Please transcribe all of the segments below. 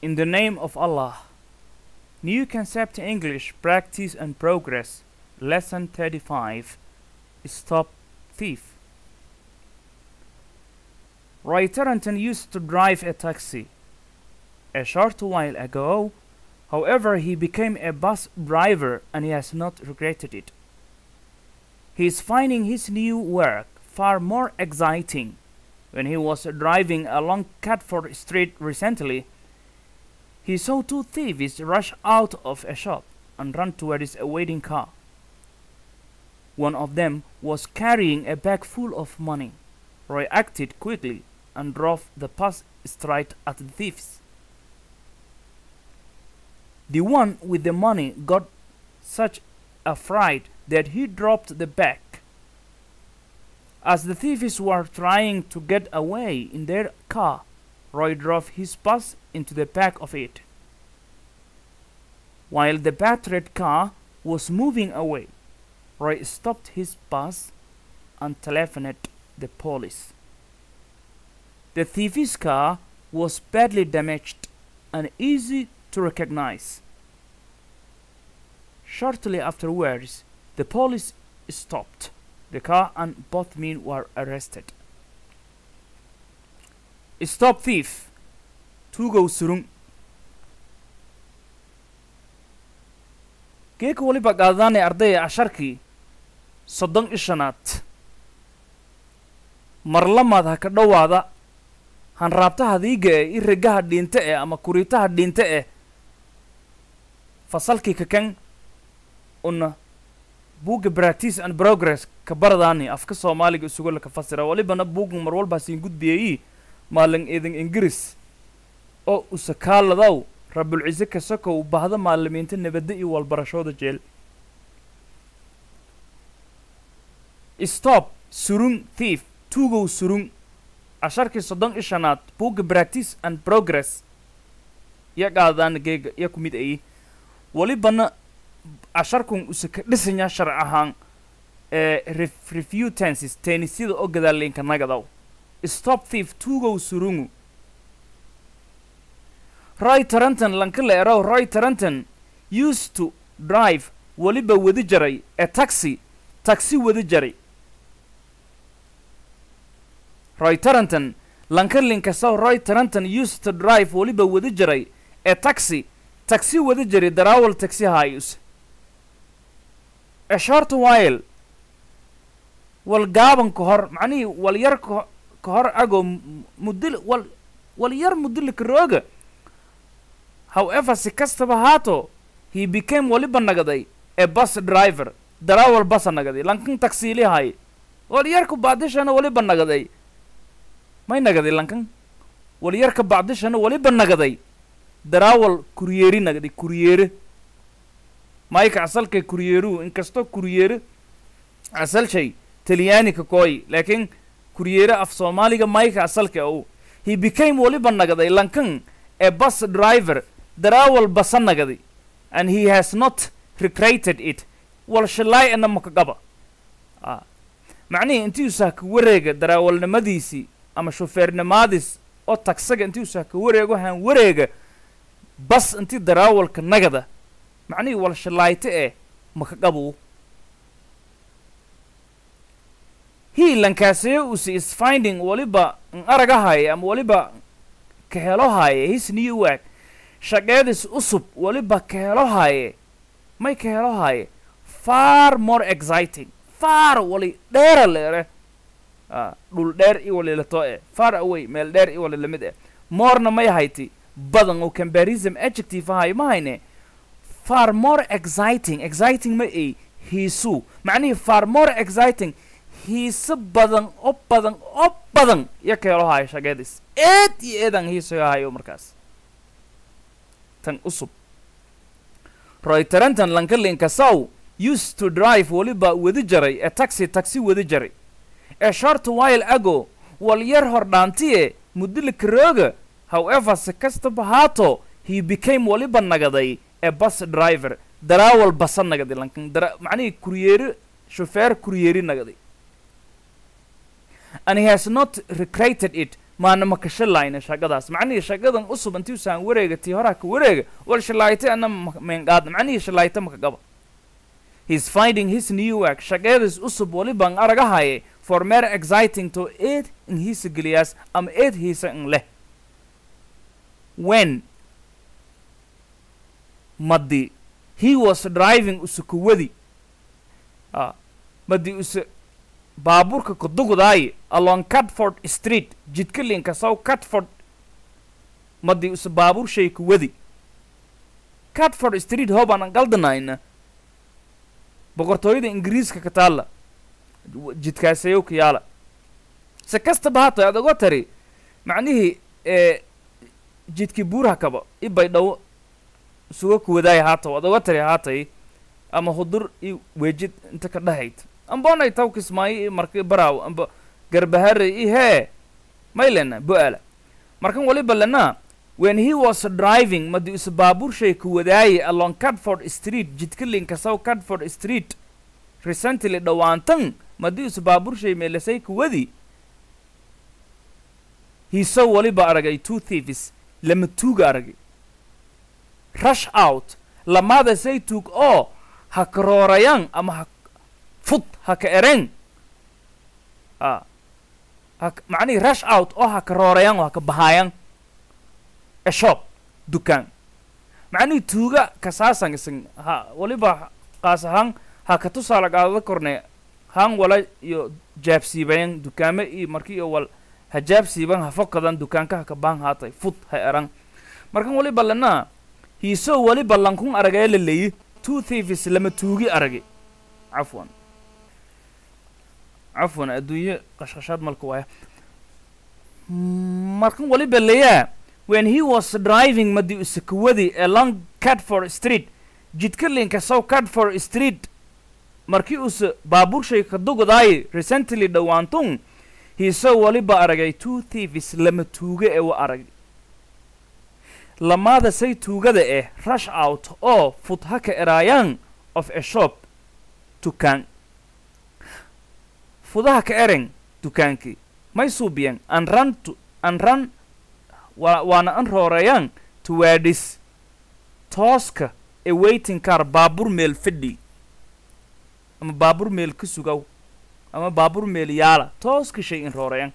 In the name of Allah. New concept English practice and progress. Lesson 35. Stop thief. Roy Tarrenton used to drive a taxi. A short while ago, however, he became a bus driver and he has not regretted it. He is finding his new work far more exciting. When he was driving along Catford Street recently, he saw two thieves rush out of a shop and run towards a waiting car. One of them was carrying a bag full of money. Roy acted quickly and drove the bus straight at the thieves. The one with the money got such a fright that he dropped the bag. As the thieves were trying to get away in their car, Roy drove his bus into the back of it. While the battered car was moving away, Roy stopped his bus and telephoned the police. The thief's car was badly damaged and easy to recognize. Shortly afterwards, the police stopped the car and both men were arrested. Stop thief! Tugow surung. geeka weliba qaadadaanay ardaya casharkii soddon ishanaad marlamaad ha ka dhowaada hanraabtaha diiga eh i regaha dhiinte eh ama kuriitaha dhiinte eh fasalkii kakan una buugga practice and progress ka baradaani afka soomaaliga isugo laka fasira walibana buuggan mar walbaa siin gudbiyayi maalin idin ingiriis oo usakaaladaw rabulcise kasokow bahda maalimiinta nabadda iyo walbarashooda jeel stop surung thief tugow surung casharkii soddon i shanaad buugga practice and progress ya qaadaan geega ya ku mid ayi walibana casharkun usaka dhisanya sharc ahaan ee ref refutances teenisyada oo gadaalinka nagadaw stop thief tugow surungu roy taranton lankala erow roy taranton used to drive weliba wadi jaray a taxi taxi wadi jaray roy taranton lankalinkasaw roy taranton used to drive weliba wadi jaray a taxi taxi wadi jaray darawal taxi hayus a short while wal gaaban ka hor macnihii wal yar ka ka hor agoo mudil wal wal yar mudilika rooga however si kastaba haato he became waliba nagaday a bus driver darawal basa nagaday lankan taksiili hay wal yarka bacdishana waliba nagaday may nagaday lankan wal yarka bacdishana waliba nagaday darawal kuryeeri nagaday kuryeere mayka asalka kuryeeruhu inkastoo kuryeere asal shay talyaaniga kooy laakiin kuryeere af soomaaliga mayka asalka u he became waliba nagaday lankan a bus driver darawal basa nagaday and he has not recreated it wal shalaay ana makagaba ah macnihii intii usaa ka wareega darawalnimadiisii ama shufeernimaadis oo tagsaga intii usaa ka wareego haan wareega bas intii darawalka nagada macnihii wal shalaayta eh makagabu he lankaaseye usi is finding waliba n aragahaya ama waliba ka helohaya his new work shaqeedis usub waliba ka helohaaye may ka helohaaye far more exciting far wali dheera leere a dhul dheer i wali lato e far away meel dheer i wali lamid eh morena may hayti badan oo comparison adjective ahay ma hayne far more exciting exciting ma ay hiisu macnihii far more exciting hiise badan oo badan oo badan iyo ka helohaayo shaqeedis eed iyo eedan hiisoyahayo markaas tan usub roy tarantan lankalinka saw used to drive weliba wadi jaray a taxi taxi wadi jaray a short while ago wal yar hor dhaantiye mudilika rooga however si kastaba haato he became waliba nagaday a bus driver darawal basa nagaday lankan dara macnihii kuryeeri shufeer kuryeeri nagaday and he has not recreated it maana ma ka shalayna shaqadaas macnihii shaqadan usub intii usaan wareega tii horaa ka wareega wal shalayta ana meenqaadna macnihii shalayta maka gaba he's finding his new work shaqeedis usub walibaan aragahaye for mere exciting to aid in hiisa geliyaas ama aid hiisa in leh when madi he was driving usukuwadi ah madi usu baabuurka kudugudaaye along catford street jidka linkasow catford madi usu baabuur shay kuwadi catford street hoobaan qaldanayna boqortooyada ingiriiska ka taalla jidkaasayow ka yaala se kastaba hata aad oga tari macnihii ee jidkii buuraha kaba i baydhawo isuga kuwadaaya haataw ad oga tari haatay ama hudur i weejid inta ka dhahayd ambonay taw kismaayo i marka baraaw amba garbahare i hee maylena bo-ala markan waliba lena when he was driving madi isu baabuur shay kuwadaaye along catford street jidka linkasaw catford street recently dhowaantan madi isu baabuur shay meelasay kuwadi hiiso waliba aragay two thieves lama tuuga aragay rush out lamaada say tuug oo ha karoorayaan ama ha fud ha ka ereen a ha macnihii rush out oo ha karoorayaan oo ha ka bahaayaan a shop dukaan macnihii tuuga kasaasan isan ha waliba qaas ahaan ha ka tusaala qaadada korne haan wala iyo jaabsiibayan dukaame iyo marki iyo wal ha jaabsiiban ha fokadan dukaanka ha ka baan haatay fud ha eran markan waliba lena hiisoo waliba lankun aragee la leeyi two thieves lama tuugi aragi cafwan cafwan adduunye qashqashaad malka waaya markan waliba leeyaa when he was driving madi usakuwadi along catford street jidka linkasow catford street markii usa baabuur shay ka dugudaaye recently dhowaantun hiisoo waliba aragay two thieves lama tuuga ee wa arag lamaada say tuugada eh rush out oo fud ha ka eraayaan of a shop dukaan fudaha ka eren dukaankii may suubiyan an run to an run waa waana an rooreeyaan towards tooska ee waiting car baabuur meel fadhi ama baabuur meel ka sugaw ama baabuur meel yaala tooska shay in rooreyan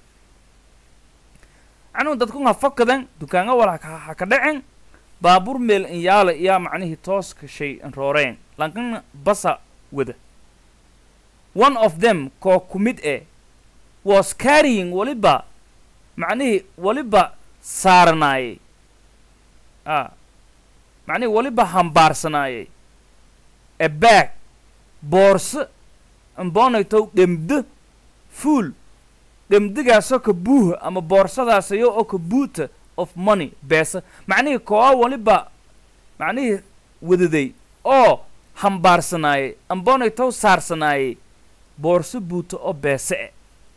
anuu dadkun ha fokadan dukaanga wal ha ka dhacen baabuur meel in yaala iyaa macnihii tooska shay in rooreyan lankana basa wada one of them koo ku mid eh was carrying waliba macnihii waliba saaranaayey a macnihii waliba hambaarsanaayey a bag boorso ambonaytow dhemdo fuul dhemdigaasoo ka buuha ama boorsadaasayoo oo ka buuta of money beesa macnihii kooa waliba macnihii wadaday oo hambaarsanaayey ambonaytow saarsanaayey boorso buuta oo beese e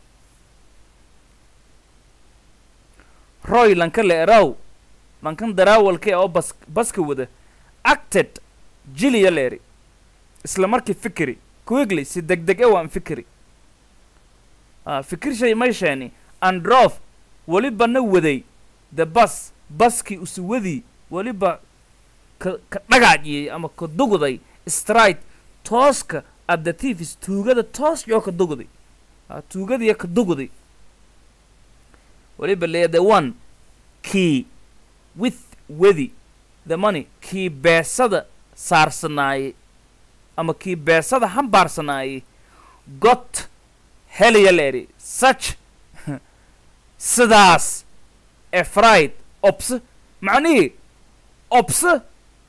roy lanka le eraw lankan daraawalka oo bas baska wada acted jiliya leeri isla markii fikiri quickly si deg deg e waan fikiri a fikir shay may sheeni androf weliba na waday the bus baskii usuwadii weliba ka ka dhagaajiyey ama ka dugday stride tooska at the thieves tuugada toos yoo ka dugday a tuugadiya ka dugday weliba lee the one key with wedi the money kii beesada saarsanaayey ama kii beesada hambaarsanaayey got heliya leeri such sidaas efraid obse macnihii obse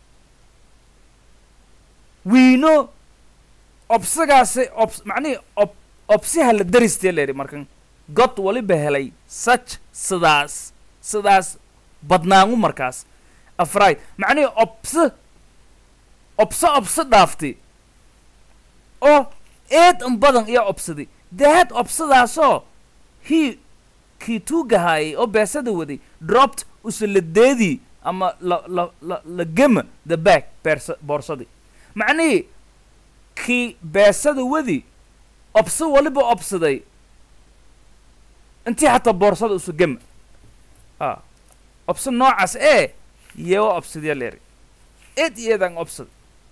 wiino obsagaasi obs macnihii ob obsiha la daristee leeri markan god waliba helay such sidaas sidaas badnaangu markaas afraid macnihii obse obse obse dhaaftay oo eed un badan iyo obsaday daad obsadaasoo hii kii tuugahaayay oo beesada waday dropped usaladeedii ama la la la la gema the back beersa boorsadii macnihii kii beesada wadi obse waliba obsaday intii xataa boorsada usu gema ha obsad noocaas ee yeewa obsadya leeri ed iyadan obsad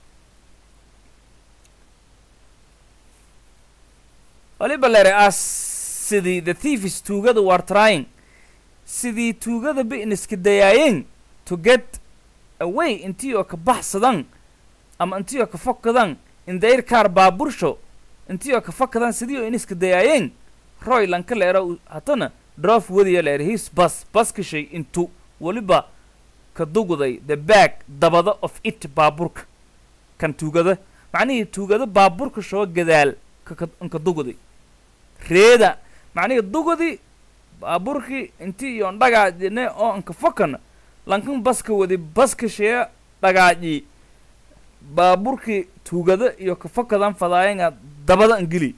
waliba leeri as sidii the thieves tuugada were trying sidii tuugada bi'niska dayaayeen to get away intii oo ka baxsadan ama intii oo ka fokadan in their car baabursho intii oo ka fokadan sidii oo iniska dayaayeen roy lanka leera u- hatana drof wadiya leer his bus baskashay intu waliba ka dugday the back dabada of it baaburka kan tuugada macnihii tuugada baaburka shoo gadaal ka ka- ka dugday reeda macnihii dugdi baaburkii intii iyo dhagaajine oo anka fokana lankan baska wadi baska shee dhagaaji baaburkii tuugada iyo ka fokadan fadaayenga dabada angeli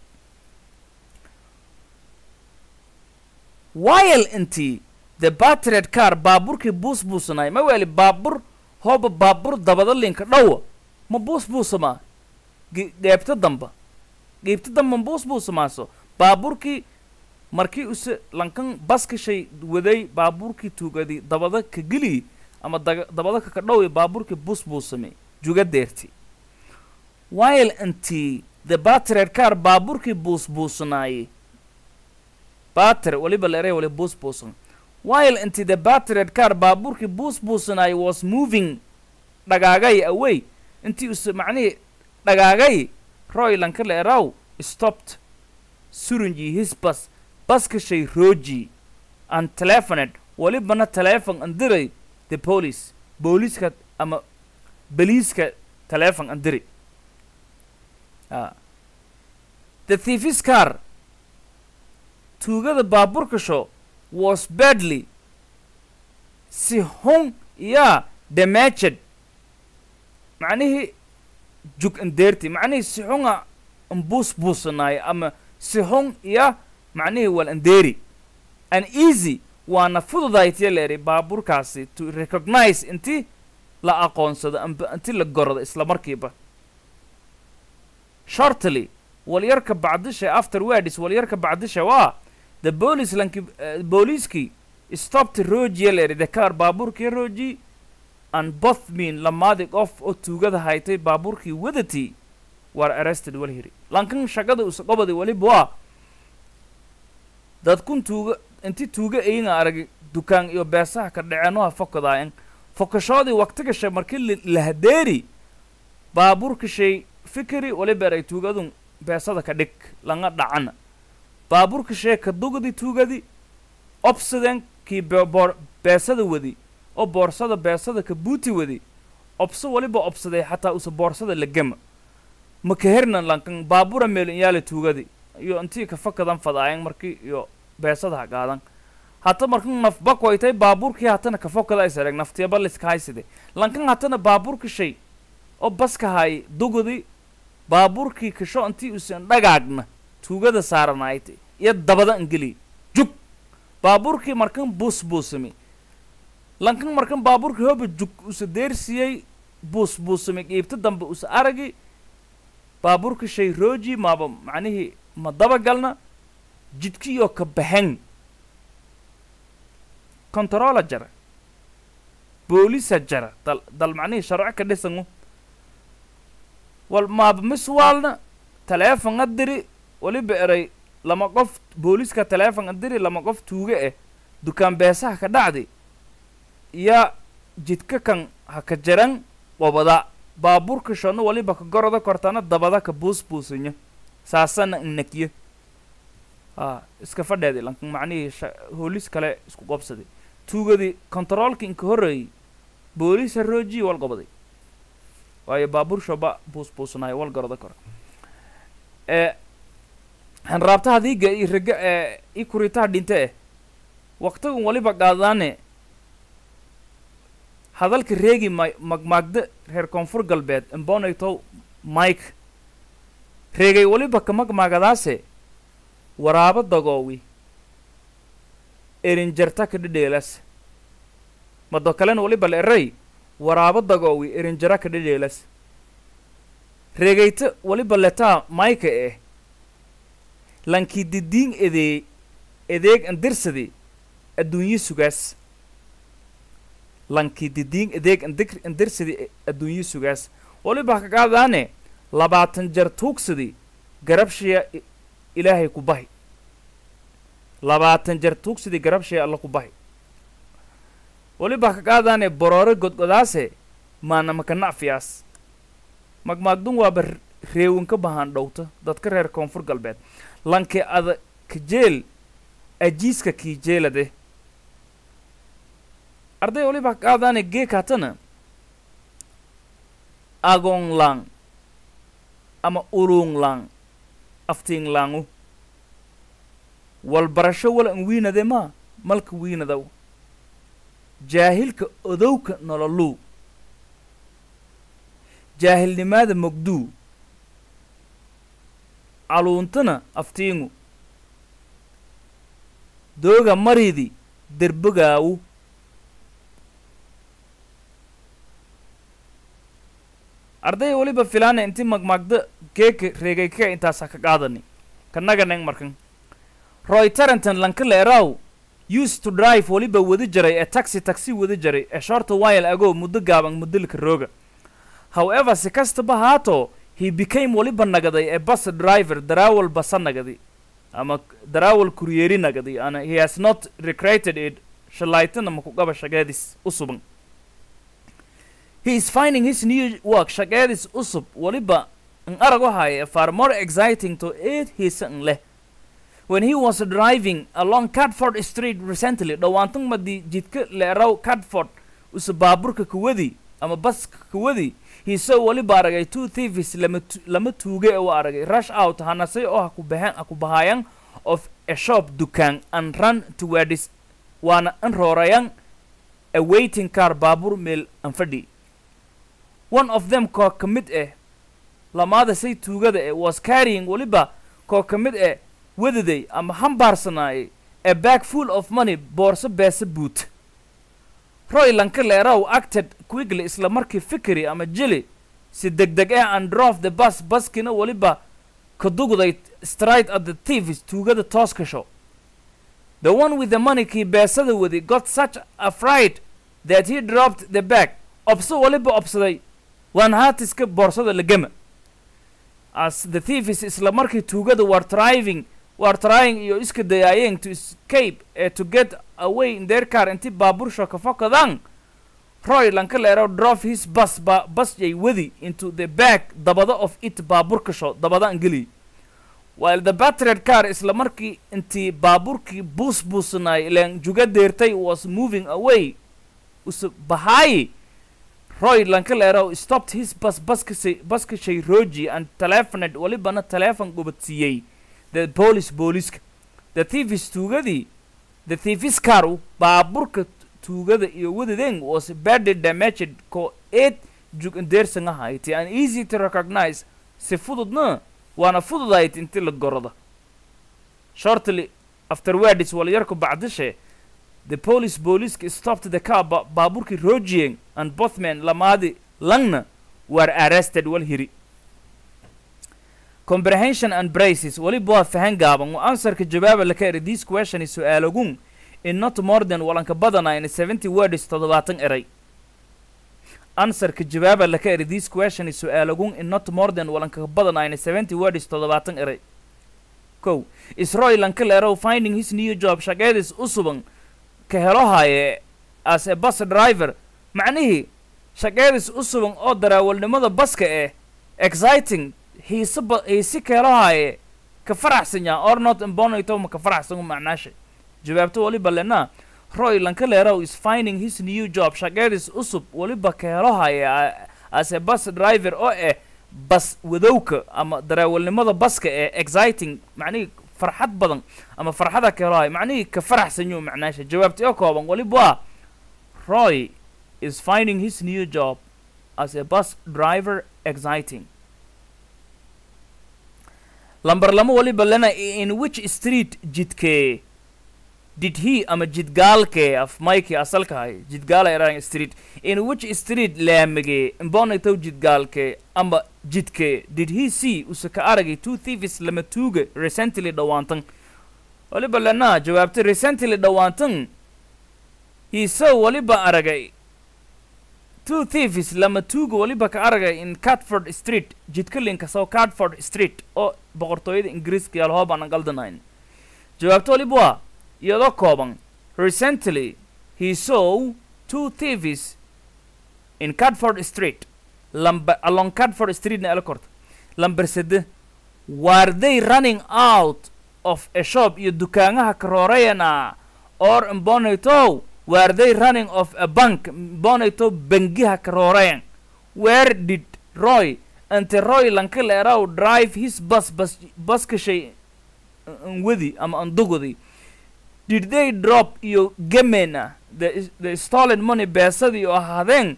while intii the battered car baaburkii buus buusanay ma weli baabur hooba baabur dabada linka dhowa ma buus buusamaa Ge- geebta damba geebta damba ma buus buusamaaso baaburkii markii use lankan baska shay waday baaburkii tuugadi dabada ka geli ama daga- dabada ka kadhowi baaburkii bus buusame juga deerti while intii the battered car baaburkii buus buusanaaye batter waliba leeray wali buus buusan while intii the battered car baaburkii buus buusanaaye was moving dhagaagay away intii use macnihii dhagaagay roy lanka leeraw stopped surunji his bus baska shay roji and telephoned walibana telephone andiray the police booliiska ama beliiska telephone andiri ah. the thief's car tuugada baaburka sho was badly si hun yaa damaged macnihii jug andeerti macnihii si xunga ambuus buusanaay ama si hun iya macnihii wal andeeri an easy waana fududaytiya leeri baaburkaasi to recognize inti la aqoonsado amba inti la gorado isla markiiba shortly walyarka bacdisha afterwards walyarka bacdisha waa the police lanki uh, booliiskii stopped rojiya leeri the car baaburkii roji and both mean lamaadi qof oo tuugada haytay baaburkii wadatii were arrested walhiri lankan shaqada usa qobadi waliba waa dadkun tuuga inti tuuga ayinga arag dukaan iyo beesaha ka dhaceenuha fokadaayan fokashoodii waqti gashay markii la- la hadeeri baaburka shay fikri waliba eray tuugadun beesada ka dhig langa dhacana baaburka shee ka dugdi tuugadi obsiden kii be- boor- beesada wadi oo boorsada beesada ka buuti wadi obso waliba obsaday xataa usa boorsada la gema ma ka hernan lankan baabura meelin yaala tuugadi iyo intii ka fakadan fadaayan markii iyo beesada ha qaadan hata markan nafbak waytay baaburkii hatana ka fokada isareg naftiyaba liska hayside lankan hatana baaburka shay oo baska hay dugudi baaburkii kasho intii usan dhagaagna tuugada saaranaaytay iyo dabada angeli jug baaburkii markan buus buusami lankan markan baaburkii hoba jug usa deersiyey buus buusami qiibta dambe usa aragi baaburka shay roji maaba macnihii ma dabagalna jidkiyoo ka baxen controla jara boolisa jara dal dal macnihii sharco ka dhisangu wal maaba miswaalna teleefon adiri waliba eray lama qof booliska teleefon adiri lama qof tuuge eh dukaan beesaha ka dhacdi ya jidka kan ha ka jaran wabada baaburka shona waliba ka goroda kortana dabada ka buus buusinyo saasana innakyo a iska fadheedi lankan macnihii sha- hoolis kale isku qobsaday tuugadii kontaroolka inka horreeyey booliisa roojiyi wal gobaday waayo baabuur shoba buus buusanayo wal goroda kora ee hanraabtaha diiga iyo rega ee i kuritaha dhinte eh waqtigan waliba qaadaane hadalka reegi ma magmaagda reer koonfur galbeed imbonaytow mike reegay waliba ka magmaagadaase waraabo dagoowi erinjarta ka dhedheelas mado kalena waliba la eray waraabo dagoowi erinjara ka dhedheelas reegayta waliba letaa mayka eh lankii didiin edee edeeg andirsadi adduunyo sugaas lankii didiin adeeg indir indirsidii adduunyo sugaas waliba ka qaadaane labaatan jar tuugsadii garabshiya i- ilaahay ku bahi labaatan jar tuugsadii garabshiya alla ku bahi waliba ka qaadaane boroore godgodaase maana maka nacfiyaas magmaagdun waaba r- reewin ka bahaan dhowta dadka reer koonfur galbeed lanki ada kajeel ajiiska kiijeelade arday waliba ka qaadaane geekaatana agoon lang ama ulung lang aftiin langu walbarasho wala an wiinade maa malka wiinadaw jaahilka odowka nololuu jaahilnimaada mogduu caluuntana aftiingu dooga maridi derbogaawu arday waliba filaana inti magmaagda geeka reegayka intaasa ka qaadani kanaganeng markan roy tarenton lanka leeraw used to drive waliba wadi jaray ee taxi taxi wadi jaray ee shorta while ago muddo gaaban mudolka rooga however si kastaba haato he became waliba nagaday ee bus driver daraawal basa nagadi ama daraawal kuryeeri nagadi ana he has not recreated it shalaytana makugaba shageedis u suban he is finding his new work shageedis usub waliba an arag waxaaya far more exciting to aid hisa an leh when he was driving along Cadford Street recently dhawaantan madii jidka leeraw Cadford usa baaburka kuwadi ama baska kuwadi he saw waliba aragay two thieves lama tu- lama tuuge u aragay rush out hanasay oo ha ku bahan ha ku bahayan of a shop dukaan and run towards waana an roorayan a waiting car baabur meel an fadhi one of them koo ka mid ah lamaada say tuugada eh was carrying waliba koo ka mid ah wadaday ama hambaarsanaayay a bag full of money boorso beesa buut roy lanka leeraw acted quickly isla markii fikri ama jili si degdeg ah and drove the bus baskina waliba ka dugday straight at the thieves tuugada tooska show the one with the money kii beesada wadi got such a fright that he dropped the bag obso waliba obsaday waan haatiska boorsada lagama as the thieves isla markii tuugada were driving were trying iyo iska dayaayeen to escape eh, to get away in their car intii baabursho ka fokadaan roy lanka leero drove his bus ba bus yay wadi into the back dabada of it baaburka sho dabada angeli while the battered car isla markii intii baaburkii buus buusanaay ileen juga deertay was moving away usa bahaayi roy lanka leero stopped his bus baskasay baskashay roji and telephoned walibana telephone gubadsiiyey the police booliska the thieves tuugadii the thieves car baaburka tuugada iyo wadadeen was badly damaged ko eed jug indeersan ahayti and easy to recognize si fududna waana fududayd inti la gorada shortly afterwards walyarku bacdishe the police booliska stopped the car ba baaburkii rojiyen and both men lamaadi langna were arrested wal hiri comprehension and braces waliba waa fahan gaaban waa answerka jawaaba laka eri this question is su-aalogun in not more than walanka badanayn seventy words toddobaatan eray answerka jawaaba laka eri this question is su-aalogun in not more than walanka badanayn seventy words toddobaatan eray kow isroy lanka leerow finding his new job shaqeedis u suban ka helo haye as a bus driver macnihii shaqeedis u suban oo daraawalnimada baska eh exciting hiise ba hiisi ka helo haye ka faraxsan yaa or not imbonito ma ka faraxsan macnaasha jawaabto waliba lena roy lanka leerow is finding his new job shaqeedis usub waliba ka helo haye a- as a bus driver oo eh bas wadowka ama daraawalnimada baska ee exciting macnihii farxad badan ama farxada ka helo haye macnihii ka faraxsan yuu macnaasha jawaabti oo kooban waliba waa roy is finding his new job as a bus driver exciting lambar lama waliba lena in which street jidkee did he ama jidgaalkee af mikey asalka hay jidgaala erang street in which street laamigee imbonitow jidgaalkee ama jidkee did he see use ka aragay two thieves lama tuuga recently dhawaantan waliba lena jawaabtay recently dhawaantan he saw waliba aragay two thieves lama tuuga waliba ka aragay in catford street jidka linka soo catford street oo boqortooyada ingiriiska yaal hoob aan galdanayn jawaabta waliba waa iyadoo kooban recently he saw two thieves in catford street lamba along catford street na ela korta lamber sede were they running out of a shop iyo dukaanaha karoorayana or mbonato were they running of a bank mbonato bangiha karoorayan where did roy ante roy lankaleeraw drive his bus bus baskashay wadi ama andugudi did they drop iyo gemena the, the stolen money beesadii oo ahaadeen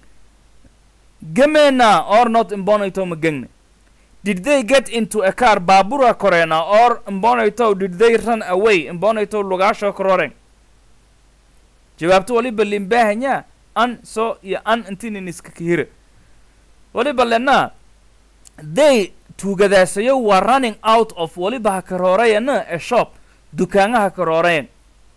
gemena or not mbonato magegne did they get into a car baabura koreena or mbonato did they run away mbonato lugaasho kororeen jawaabto waliba limbahanya an so iyo an intinin iska kahira waliba lena they tuugadaasayo waa running out of waliba ha karoorayana a shop dukaanaha karoorayan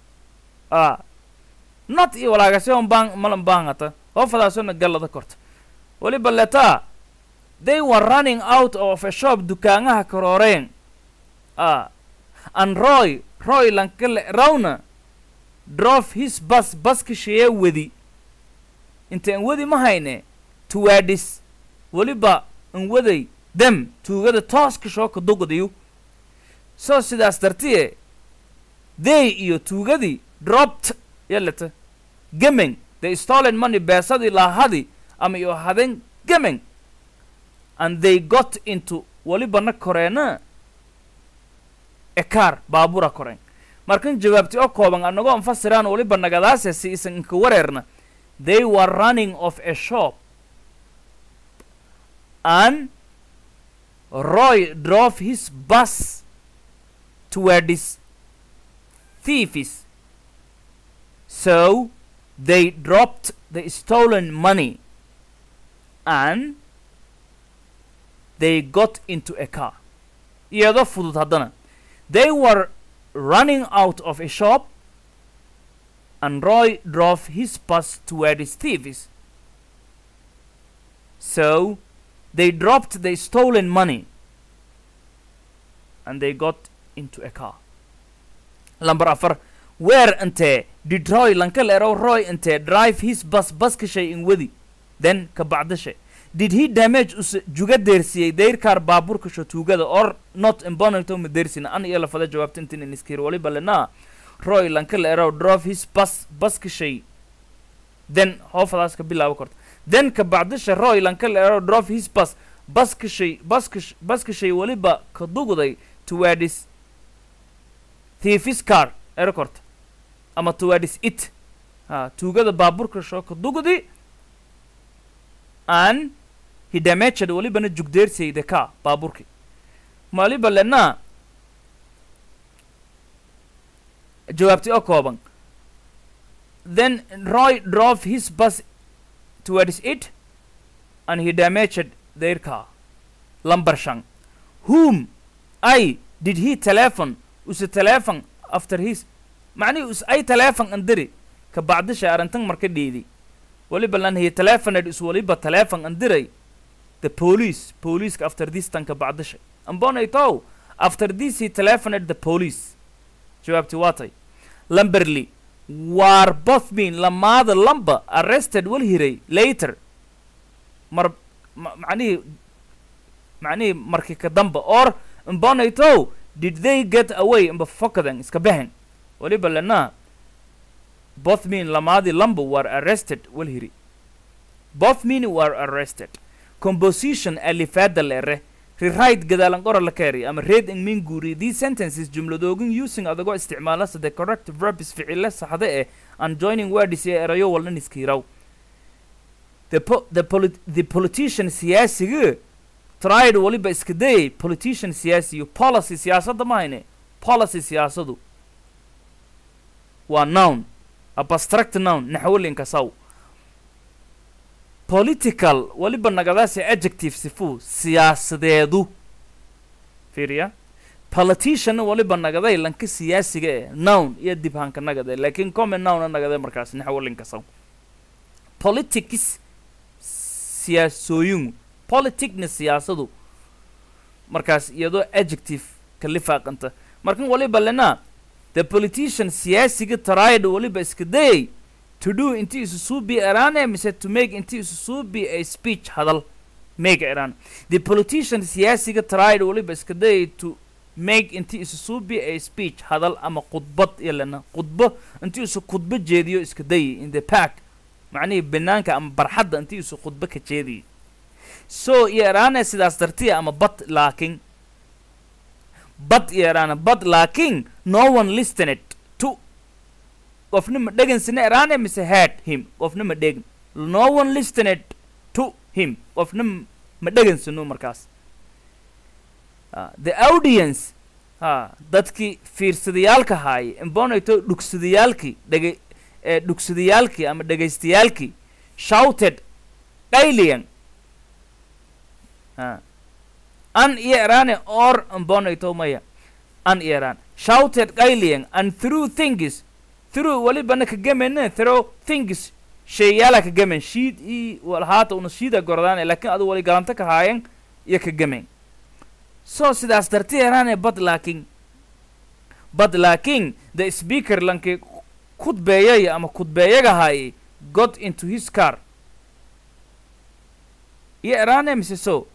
a not iyo walaagasyon baan malan baangata hoofadaasona gallada korta waliba leta they were running out of a shop dukaanaha karooreen a and roy roy lankale rawna drove his bus baskashaya wadi inta an wadi ma hayne tuwaadhis weliba an waday dem tuugada tooska shooka dugdayu soo sidaas dartiye they iyo tuugadii dropped yalata gemeng the stolen money beesadii laahadi ama iyo hadeen gemeng and they got into welibana koreena a car baabura koreen markan jawaabti oo kooban anagoo anfasiraan weliba nagadaase si isan inka wareerna they were running of a shop and roy drove his bus towards thieves so they dropped the stolen money and they got into a car iyadoo fudud haddana they were running out of a shop and Roy drove his bus towards thieves. So they dropped the stolen money and they got into a car. Number afar, where ante did Roy lankalero Roy ante drive his bus baskashay in wadi then kabacdashay did he damage us juga deersiyey deyrkaar baaburka shotugada or not imbonato ma deersina an iyo lafada jawaabta intin in iskir waliba lena roy lankalero drove his bus baskashay then hoofadaas ka bilaabo korta then kabacdasha roy lankalero drove his bus baskashay baskash baskashay waliba ka dugday towards thiefis car ero korta ama towards it ha tuugada baaburka shoo ka dugdi and he damaged walibana jugdeersiyey the car baaburki maliba lena jawaabti oo kooban then roy drove his bus towards it and he damaged their car lumber shan whom i did he telephone use telephone after his macnihi us ay telephone andiri ka bacdisha arrintan marka dhiidi waliba lan he telephoned is waliba telephone andiray the police police after this tanka bacdisha ambonaytow after this he telephoned the police jawaabti waatay lamberly war both mean lamaada lamba arrested wal hiray later mar ma- macnihii macnihii markii ka damba or mbonaytow did they get away mba fokadan iska behen waliba lana both mean lamaadi lamba were arrested wal hiri both mean were arrested composition alifaada lere rewrite gadaalan qora la keeri ama read in min guuri these sentences jumladoogin using adagoo isticmaalasa the correct verbs ficile saxda eh and joining words ee erayo walnan iskiiraw the, po the, polit the politician siyaasiga tried waliba iska dayay politician siyaasiyo policy siyaasadda mahayne policy siyaasadu waa noun abstract noun naxwalinka saw political waliba nagadaasi adjective sifu siyaasadeedu fiiriya politicianna waliba nagaday lanka siyaasiga eh nown iyo dibhanka nagade laakiin common nowna nagade markaas naxwalinkasaw politics siyaasooyingu politicna siyaasadu markaas iyadoo adjective ka lifaaqanta markan waliba lena the politician siyaasiga tried waliba iska dayay to do inti isu suubi erane mise to make inti isu suubi a speech hadal make eraan the politician siyaasiga tried waliba iska dayay to make inti isu suubi a speech hadal ama khudbad iyo lena khudbo inti isu khudbo jeediyo iska dayay in the park macnihii banaanka ama barxadda inti isu khudbo ka jeediyay so iyo eraane sidaas dartiya ama but laakin but iyo eraane but laakin no one listened to qofna ma dhegansina eraane mise heard him qofna ma dhegin no one listened to him qofna m- ma dhegansino markaas Ah, the audience ha dadkii fiirsadayaalka haaya imbonayto dhugsadayaalkii dhege ee dhugsadayaalkii ama dhegaystayaalkii shouted qayliyan ha an iyo erane or imbonayto maya an iyo eran shouted qayliyan and through things through walibana ka gemene through things sheeyaala ka gemen shiid i walhaata una shiida gordaan laakiin adu wali galanta ka haayan iyo ka gemen so sidaas darti erane bad laakin bad laakin the speaker lanki kudbeeyay ama kudbeeyaga haayay got into his car iyo erane mise so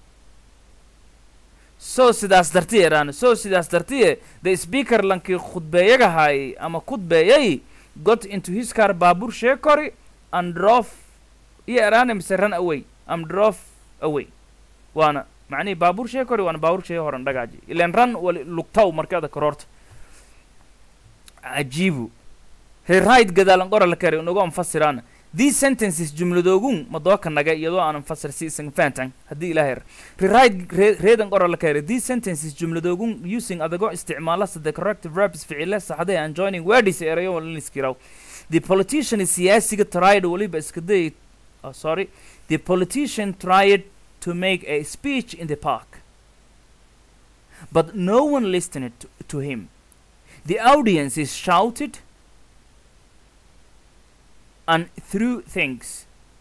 so sidaas darti erane so sidaas dartiye the speaker lanki khudbeeyaga haayay ama kudbeeyay got into his car baabur sheekori and drove iyo erane mise run away and drove away waana macnihii baabuur shee kori waana baabuur shee horan dhagaaji ilan ran wali lugtaw markada kororta cajiibu rewrite gadaalan qora la kari unagu anfasiraana these sentences jumladoogun madooka naga iyadoo aanan fasir si isan fahantan haddii ilaahay yar rewrite re- reedan qora la kari these sentences jumladoogun using adagoo isticmaala the corrective verbs ficile saxday and joining words erayo walin iskiraw the politician is siyaasiga tried waliba iska dayay oh, sorry the politician tried to make a speech in the park. But no one listened to, to him. The audience is shouted and threw things.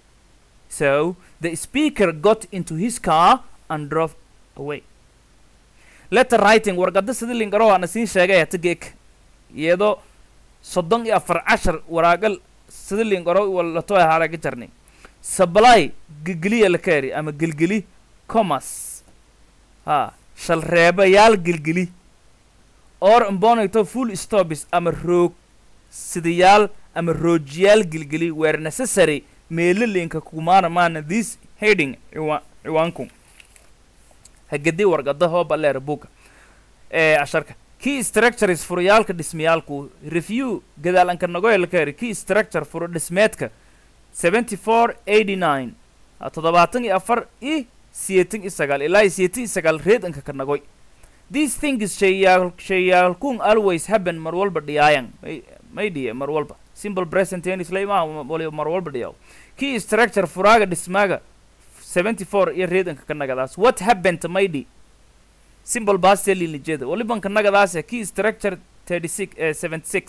So the speaker got into his car and drove away. Letter writing warqada sidii linkaro waana siin sheegay hatageek iyadoo soddon iyo afar cashar waraagal sidii linkaro walato haraga jarnay supply gelgeliya la kaari ama gelgeli commerce ha shalreebayaal gelgeli or imbonayto full stops ama roog sidayaal ama roojiyaal gelgeli were necessary meelo linka kumaana maana this heading ciwa ciwaanku hagadi warqada hooba leer buga ee casharka key structures furayaalka dhismayaalku review gadaalanka nagoya la kaari key structure furo dhismeedka seventy four eighty nine toddobaatan iyo afar i siyeetan iyo sagaal ilaa iyo siyeetan iyo sagaal reedanka ka nagoy these things shayaal shayaalkun always happen mar walba dhiyaayan may may dhiye mar walba simple present tense laimaa waliba mar walba dhiyaw key structure furaaga dhismaaga seventy four iyo reedanka ka nagadaas what happened maydi simple past lijeeda walibanka nagadaas key structure thirty six seventy six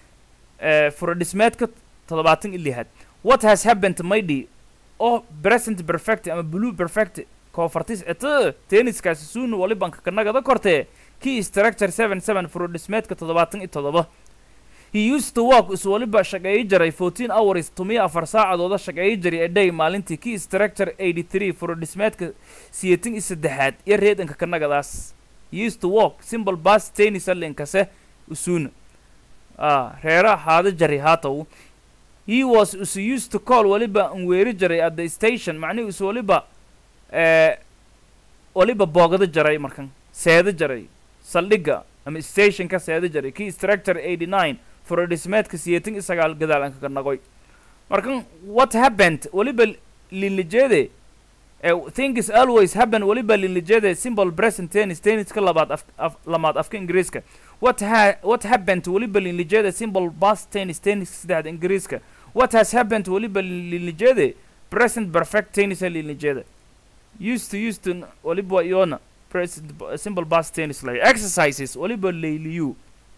fura dhismeedka toddobaatan iyo lixaad what has happened maydi oo present perfect ama blue perfect koofartis ete tenniskaasi suuna walibanka ka nagada kortee key structure seven seven furo dhismeedka toddobaatan iyo toddoba he used to work is waliba shaqeeyi jiray fourteen hours tumiyo afar saacadooda shaqeeyi jiray a day maalintii key structure eighty three furo dhismeedka siyeetan iyo saddexaad iyo reedanka ka nagadaas he used to work simple bus tennis alinkase usuuna ah reera haada jari haatow he was is used to call waliba an weeri jiray at the station macnihi is waliba eh, waliba boogada jaray markan seeda jaray saldhigga ama stationka seeda jaray key structure eighty nine furo dhismeedka siyeetan iyo sagaal gadaalanka ka nagoy markan what happened waliba linlijeede eh, things always happen waliba linlijeede simple present tennis tenniska labaad af, af, lamaad afka ingiriiska what ha what happened waliba linlijeede simple past tennis tenniska saddexda ingiriiska what has happened waliba linlijeede present perfect tennis linlijeede used to used to waliba iyona present b- simple past tense lay exercises waliba layliyu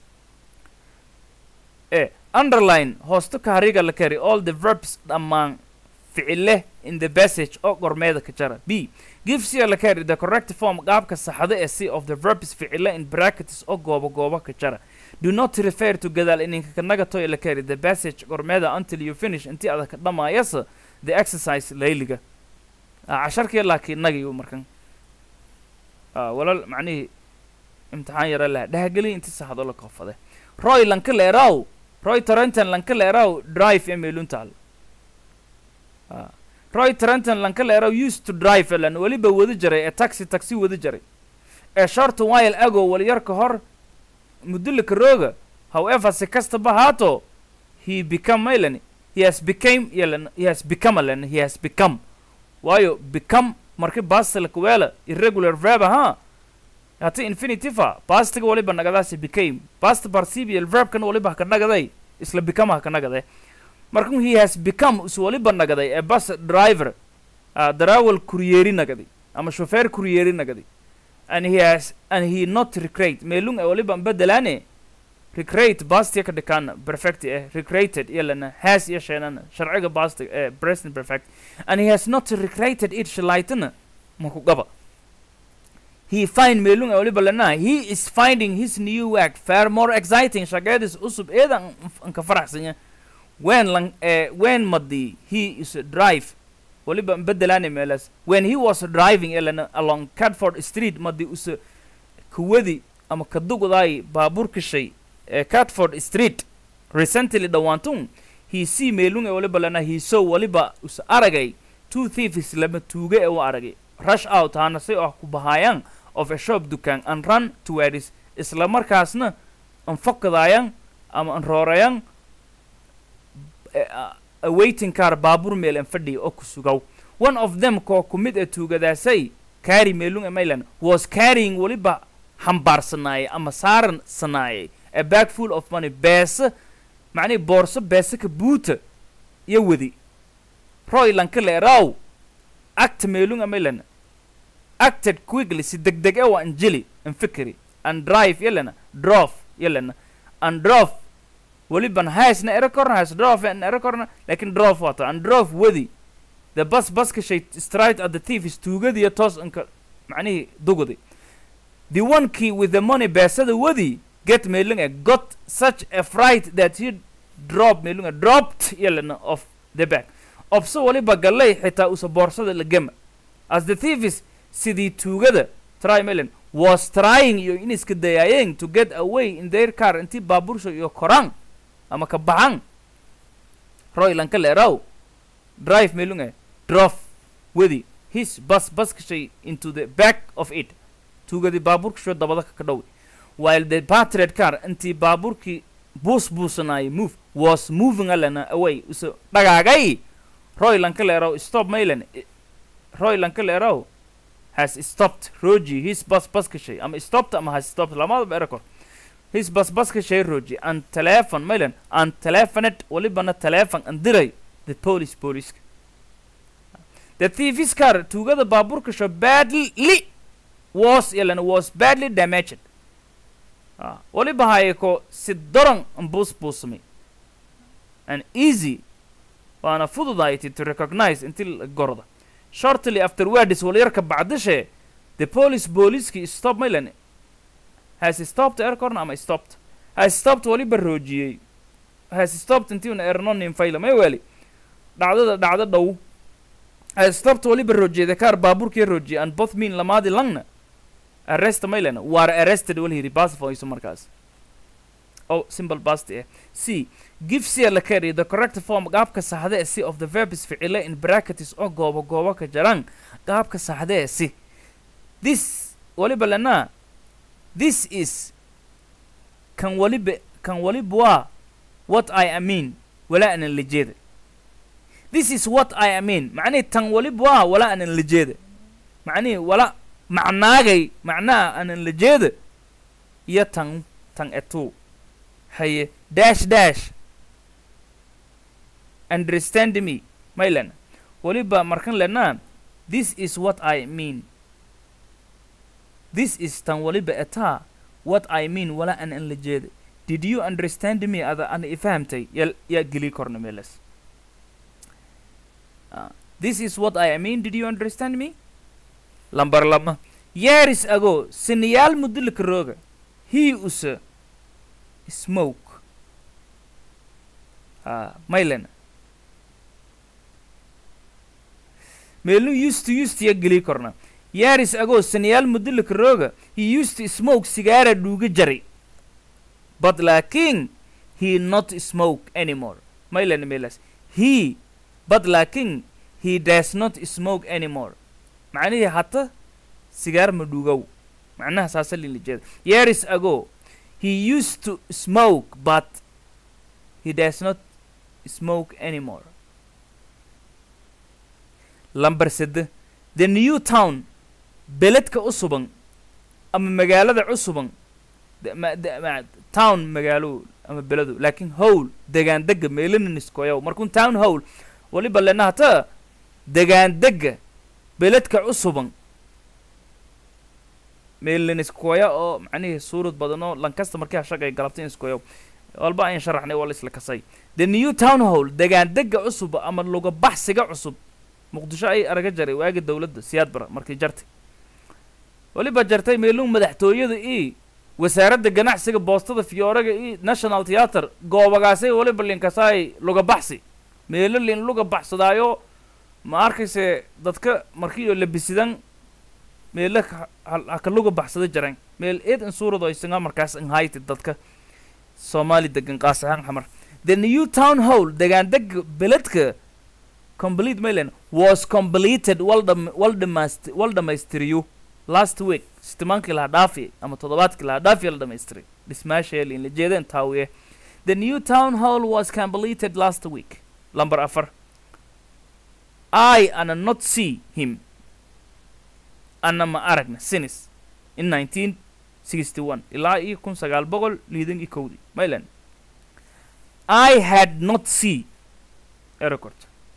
e underline hoosta ka hariga la kari all the verbs dhammaan ficile in the passage oo gormeeda ka jara b give c la kari the correct form qaabka saxda ee c of the verbs ficile in brackets oo goobo goobo ka jara do not refer to gadaal ininka kanaga toy la kari the passage gormeeda until you finish intii adag ka dhamaayasa the exercise layliga Ah, casharkii laakiin nagiyu markan Ah, walal macnihii imtixaan yara laha dhahgeli inti saxdo la koofade roy lanka leeraw roy tarenton lanka leeraw drive ee meeluntaal Ah, roy tarenton lanka leeraw used to drive elan weliba wadi jaray ee taxi taxi wadi jaray ee short while ago walyar ka hor mudulika rooga however si kastaba haato he become maylan he has became yelan he has become elan he has become waayo become marki bastilka weela irregular verb ahaa hati infinitiva pastiga waliba nagadaasi became past participial verbkan waliba haka nagaday isla become haka nagade markan he has become is waliba nagaday a bus driver uh, darawal kuryeeri nagadi ama shofeer kuryeeri nagadi and he has and he not recreate meelung e waliba bedelaane recreate bastia ka dhikaan perfect eh recreated iyalana has iyo sheenana sharciga basti eh present perfect and he has not recreated it shalaytana maku gaba he find meelung e waliba lana he is finding his new work far more exciting shaqeedis usub eedan anka faraxsanya when lang eh, when madi he is drive waliba bedelaane meelas when he was driving elana along cadford street madi usa kuwadi ama kadugdaay baabuurka shay ee catford street recently dhawaantun he see meelung ee waliba lana he saw waliba us aragay two thieves lama tuuge ee u aragay rush out hana si ah ku bahaayaan of a shop dukaan and run towards isla markaasna an fokadaayaan ama an roorayaan eh, ah, a waiting car baabuur meel an fadhiya oo ku sugaw one of them koo ku mid a tuugadaasay carry meelung ee maylan was carrying waliba xambaarsanaayay ama saaran sanaayay a bag full of money beese macnihi boorso beese ka buuta iyo wadi roy lanka leeraw act meelung amelana acted quickly si degdeg e wa anjili an fikri and drive yelana drof yelana and drof weliban haisna ero korna has drof an ero korna lakin drof wata and drof wadi the bus buska shay straight at the thief is tuugadiyo toos anka macnihii dugudi the one key with the money beesada wadi get meelunga got such a fright that he drop meelunga dropped yelana of the back obso waliba gallay xitaa usa boorsada la gema as the thieves sidii tuugada try melan was trying iyo in iska dayaayeen to get away in their car intii baabuursha iyo koraan ama ka baxan roy lanka leeraw drive meelunga drof wadi his bus buskashay into the back of it tuugadii baabuurkasho dabada ka dhow while the patriot car intii baabuurkii buus buusanaayay move was moving alana away uso dhagaagay roy lanka leeraw stop maylan roy lanka leeraw has stopped roji his bus buskashay ama stopped ama has stopped lamadaba erakor his bus buskashay roji and telephone maylan and telephonet walibana telephone and diray the police police the thief's car tuugada baabuurkasho badly was yalana was badly damaged Ah, waliba hayako si daran an buusbuusmay and easy waana fududayti to recognize inti la gorda shortly afterwards walyarka bacdishe the police booliiskii stop maylan has stopped aircorn ama stopped has stopped waliba roojiyey has stopped intii una ernonin fayla may weli dhacdada dhacdo dhow has stopped waliba roojiyey the car baabuurkii roojiyey and both mean lamaadi langna arrest maylan war arrested wal yidhi basfoyso markaas oh simple past eh c give c la carry the correct form qaabka saxda ee c of the verb is ficile in brackets oo goobo goobo ka jaraan qaabka saxda ee c this waliba lana this is kan waliba kan waliba waa what i am mean wala anan la jeeda this is what i am mean macnihi tan waliba waa wala anan la jeeda macnihi wala macnaagay macnaha anan la jeeda iyo tan tan etu haye dash dash understand me maylan waliba markan lenaa this is what i mean this is tan waliba etaa what i mean wala an an la jeeda did you understand me ada an ifahamtay ya yaa geli korna meelas Ah, this is what i mean did you understand me lambar lama years ago sinayaal mudulika rooga he usa smoke ah maylen meelu used to used ya geli korna years ago sinayaal mudulika rooga he used to smoke sigaara dhuuga jaray but laakiin he not smoke anymore maylen meelas he but laakiin he does not smoke anymore macnihii hata sigaar ma dhuugow macnaha saasa lila jeeda years ago he used to smoke but he does not smoke anymore lambar sede the new town beledka cusuban ama magaalada cusuban de- ma- de- ma- town magaalo ama beledu laakiin howl degaan dega meelaniskoyow markun town howl waliba lena hata degaan dega beledka cusuban meelaniskoya oo macnihii suurad badan oo lankasta markii hashagay galabta iskoyow walba ayn sharaxnay waa la isla kasay the new town hall degaan dega cusub ama luga baxsiga cusub muqdisho ay araga jaray waagi dowladda siyaad bara markii jartay waliba jartay meelun madaxtooyada i wasaaradda ganacsiga boostada fiyooraga i national theatre goobagaasay waliba linkasaay luga baxsi meelo lin luga baxsadaayo ma arkayse dadka markii oo labisidan meelo ka- ha- haka luga baxsada jaran meel eed in suurado aysaga markaas inhayti dadka soomaali degan qaas ahaan xamar the new town hall degaan dega beledka complete maylen was completed wal dham- wal dhamaast- wal dhamaystiriyo last week sitimaankii laha dhaafi ama toddobaadkii laha dhaafi la dhamaystiray dhismaasheeli in la jeedeen taawiye the new town hall was completed last week lamber afar i ana not see him ana ma aragna sinis in 1961 ilaa iyo kun sagaal boqol liidan iyo kowdii maylan i had not see erecord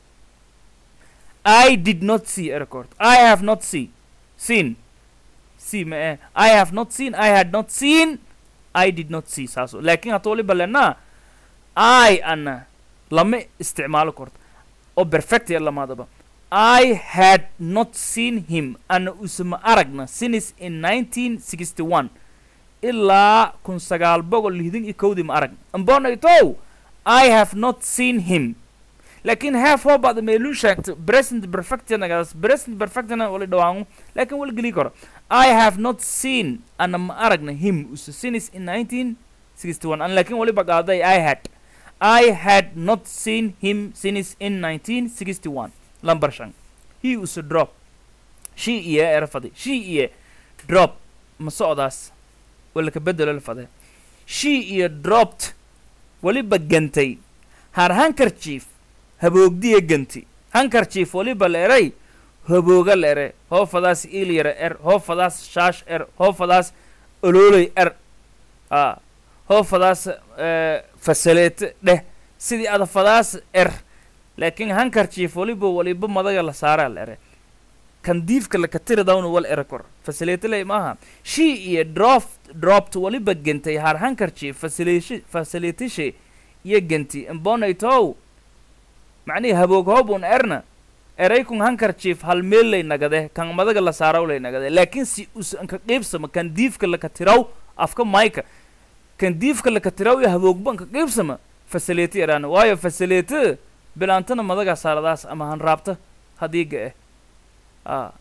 i did not see erecord i have not see seen see ma eh i have not seen i had not seen i did not see saaso laakiin hata waliba lenaa i ana lama isticmaalo korto oo perfect ya lamaadaba I had not seen him ana usama aragna since in 1961 ilaa kun sagaal boqol lixdan iyo kowdii ma aragna ambonaytow I have not seen him laakiin have hoo bada meeluu sheegta present perfectnagaas present perfectna wala dhawaangu laakiin wala geli karo I have not seen ana ma aragna him usa since in 1961 an laakiin waliba qaaday I had I had not seen him since in 1961 lambar shan he was a drop she iyo erafade she iyo drop ma socdaas wala ka bedelo la fade she iyo dropped waliba gantay har handkerchief haboogdiya ganti handkerchief waliba la eray habooga la ere hoofadaas iilyara er hoofadaas shaash er hoofadaas olooley er a hoofadaas eh, fasaleete dheh sidii adafadaas er laakiin handkerchief waliba waliba madaga la saaraa la ere kan diifka la katiridawna wal ere kor fasaleeteley maaha she iyo drop dropped waliba gentay har handkerchief fasaleeshi fasaleetishe iyo genti imbonaytow macnihi haboog hoobun erna eraykun handkerchief hal meel lay nagade kan madaga la saaraw lay nagade laakiin si usan ka qiibsama kan diifka la katiraw afka mayka kan diifka la katiraw iyo haboogban ka qiibsama fasaleeti eraana waayo fasaleete bilaantana madaga saaradaas ama hanraabta hadiiga eh a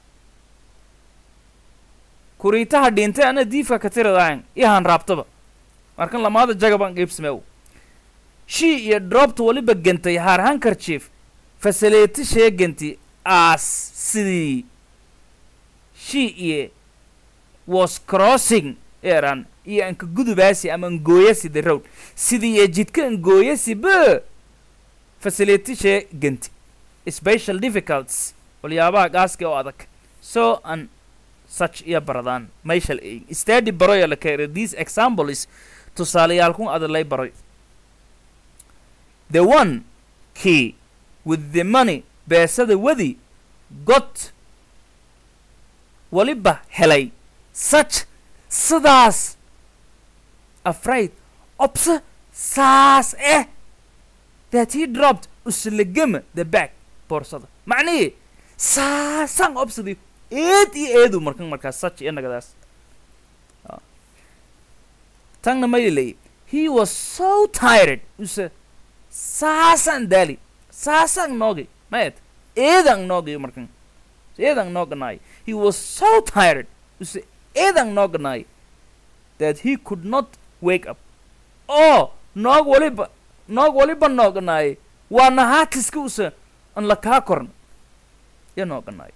kuriitaha dhintay ana diifka katiradaayan iyo hanraabtaba markan lamaada jagaban qiibsameew she iyo droobta waliba gentay haar handkerchief fasaleeti sheeganti as sidii she iyo was crossing eran iyo anka gudubaasi ama ngooyasi the road sidii iyo jidka ngooyasi be facility shee genti special difficulties waliyaabaha gaaska oo adag so an such iyo baradaan mayshal eegin study baroya la keena these examples tusaaleyaalkun adalay baroy the one key with the money beesada wadi got waliba helay such sidaas afraid obse saas eh that he dropped uslegama the bag boorsada macnihii saasaan obsadi eed iyo eedu markan markaas such iyo nagadaas Ah. tanna maylilay he was so tired use saasaan daali saasaan noogi mayet eedaan noogi markan eedaan nooganaay he was so tired use eedaan nooganaay that he could not wake up oo noog waliba noog waliba nooganaay waana haatiska use an la kaa korn ya nooganaay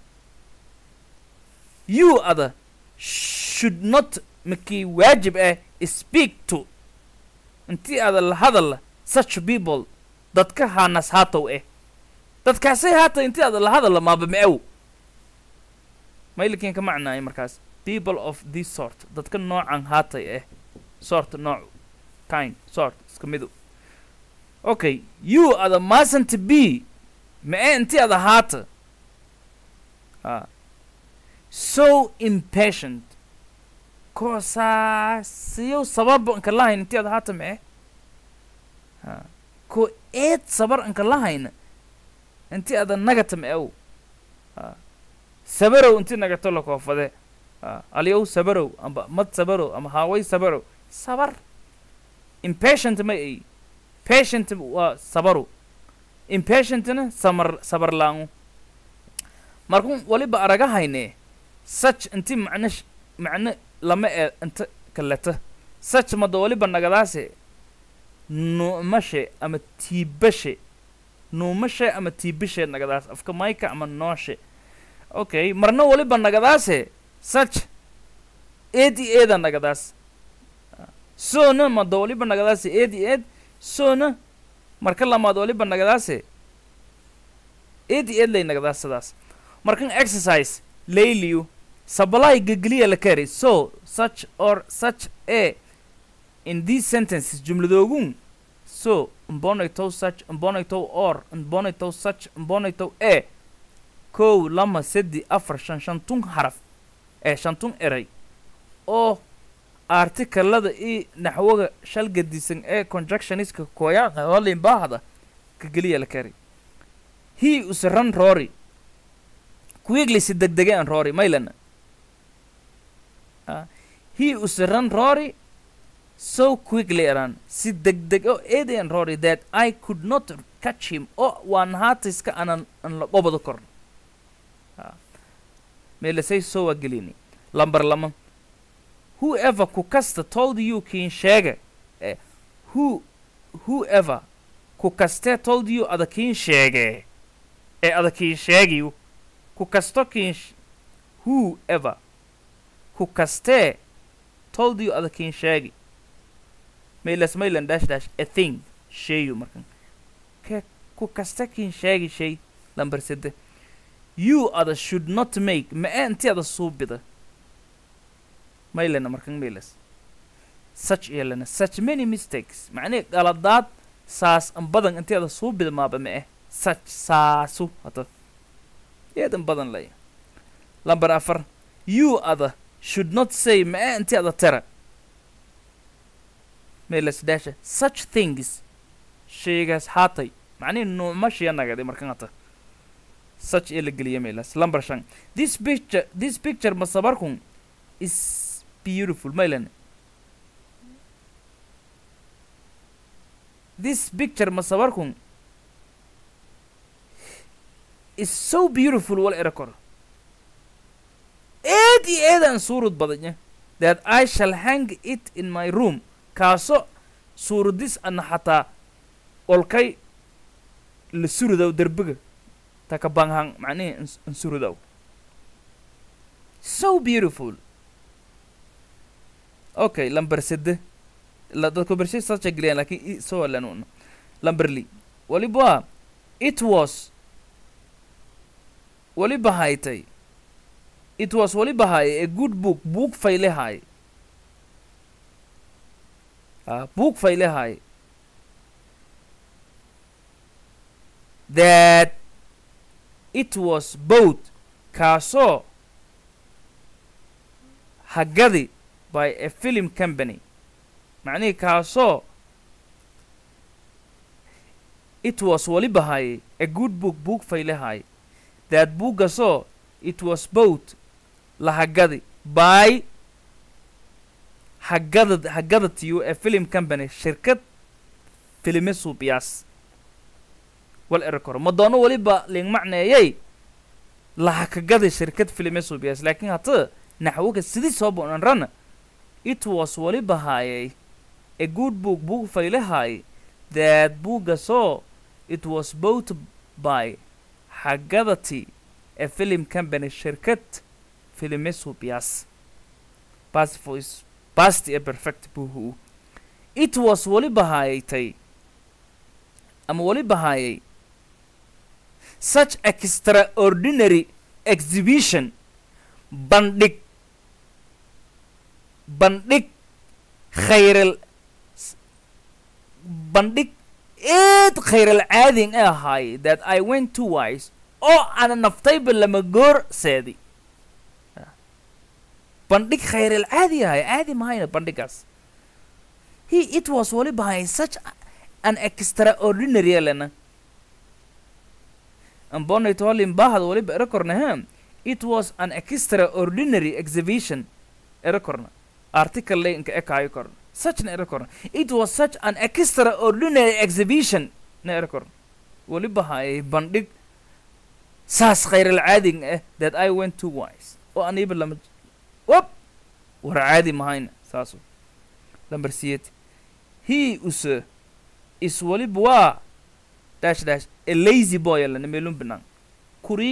you other should not makii waajib ah speak to intii ada la hadalla such people dadka haanas haatow eh dadkaasay haata intii ada la hadalla maaba ma-ow maylikin ka macnaay markaas people of this sort dadka noocan haatay eh sort nooc kind sort iska midu okay you ada mustn't be ma-e intii ada haata ah so impatient koosaasiyow sababa anka lahayn intii ada haata ma-e ha ko eed sabar anka lahayna intii ada nagata ma-ow ha sabarow intii nagato la koofade ha aliyow sabarow amba mad sabarow ama haaway sabarow sabar impatient ma ay patient waa sabaru impatientna samar sabar laangu markun waliba aragahayne such inti macno sh- macno lama ee inta kaleta such mada waliba nagadaase nuumashe ama tiibashe nuumashe ama tiibashe nagadaas afka mayka ama nooshe okay marna waliba nagadaase such eed i eeda nagadaas soona mada waliba nagadaase eed i eed soona marka lamaad waliba nagadaase eed i eed lay nagadaas sidaas markan exercise layliyu sabalay gegeliya la kari so such or such a in these sentences jumladoogun so mbonaytow such mbonaytow or mbonaytow such mbonaytow a kow lama sedi afar shan shantun haraf ee shantun eray oo artikalada i naxwaga shalgadisan ee conjunctioniska koyaqa holin baahda gegeliya la kari he use ran rory quickly si degdege an rory maylana Ah, he use ran rory so quickly ran si degdeg o eedayan rory that i could not catch him oo waan haatiska anan an la qobado korno Ah, meelasay soo waa gelini lambar lama whoever ku kasta told you kiin sheega eh, who whoever ku kastee told you ada kiin sheege ee ada kiin sheegiyu ku kasto kiin sh- whoever ku kastee told you ada kiin sheegi maylas maylan dash dash a thing sheeyu markan ke ku kaste kiin sheegi shay lambar sede you ada should not make ma ee inti ada suubida maylana markan maylas such yeelana such many mistakes macnee qaladaad saas an badan inti ada suubida maaba ma eh such saasu hata eedan badan laya lambar afar you ada should not say ma ee inti ada tera maylas daasha such things shaygaas haatay macnihi nuumashiya nagadi markan hata such ee la geliya maylas lambar shan this picture this picture masabarkun is beautiful maylan this picture masabarkun is so beautiful wal era kor eed iyo eedaan suurud badanya that i shall hang it in my room kaaso suuradis ana xataa olkay la surudaw derbiga taka banghang macnihi ins- in surudaw so beautiful okay lambar sede la dadku bershay sacha geliyaan laakiin i soo alanuuna lambar li waliba it was waliba haytay it was waliba haye a good book book fayle haye ah book fayle haye that it was both kaasoo hagadi by a film company macnihii kaasoo it was weliba hayay a good book book faylehay that buuggasoo it was both la hagadi by hagada hagadatiyo a film company shirkad filime suubiyaas wal erekor madoono weliba ling macneeyay lahakagada shirkad filime suubiyaas laakiin hata naxwoga sidii soo bonan rana it was weliba hayay a good book book faylehay that buuggasoo it was bought by hagadati a film company shirkad filime suubiyaas past voice past a perfect buhu it was weliba hayaytay ama weliba hayay such extraordinary exhibition bandhig bandhig khayral bandhig eed khayral caadin ee ahaay that i went to wise oo ana naftayba lama goor seedi bandhig khayral caadi ahay caadi mahayna bandhigaas he it was weliba hayay such an extraordinary elena ambonayto holin bahad weliba erekornahem it was an extraordinary exhibition erekorna article le inka ekaayo korna such na erekorna it was such an extraordinary exhibition na erekorna weliba hayay bandhig saas khayral caadin eh that i went to wise oo aniba lama wop war caadi mahayna saaso lamber siyet he use is weliba waa dash dash a lazy boy alana meelun binaan kuri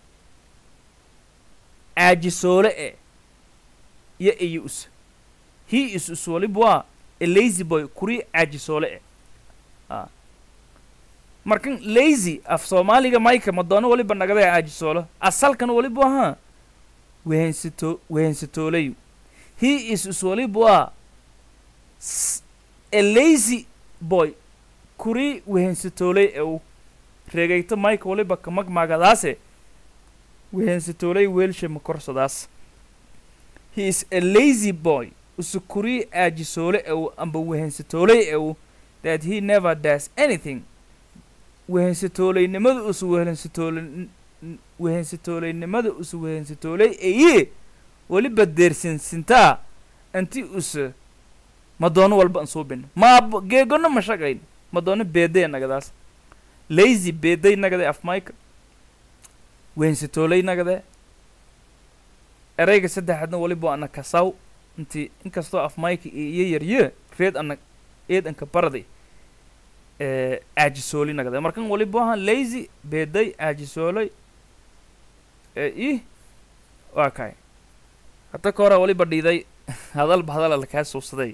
aajisoole e iyo iyo use he is is weliba waa a lazy boy kuri aajisoole e a markan lazy af soomaaliga mayka madoono weliba nagada aajisoolo asalkan weliba ahaa wehensito wehensitoolayu he is is weliba waa a lazy boy kuri wehensitooley ew reegayto mayka waliba kamagmagadaase wehensitooley weelshe makorsadaas he is a lazy boy usu kuri aajisoole ew amba wehensitooley ew that he never does anything wehensitooleynimada usu wehensitoole wehensitooleynimada usu wehensitooley eye weliba deersinsintaa inti use madoono walba an suubin maab geegona ma shaqayn madoono beeday nagadaas lazy beeday nagade af mayka wehensitooley nagade erayga saddexaadna weliba ana kasaw inti inkastoo af mayka iyo yarye reed ana eed anka baraday aajisooli nagade markan weliba ahan lazy beeday aajisooley i waa kay hata ka hora weliba dhiiday hadalba hadala lakaa suubsaday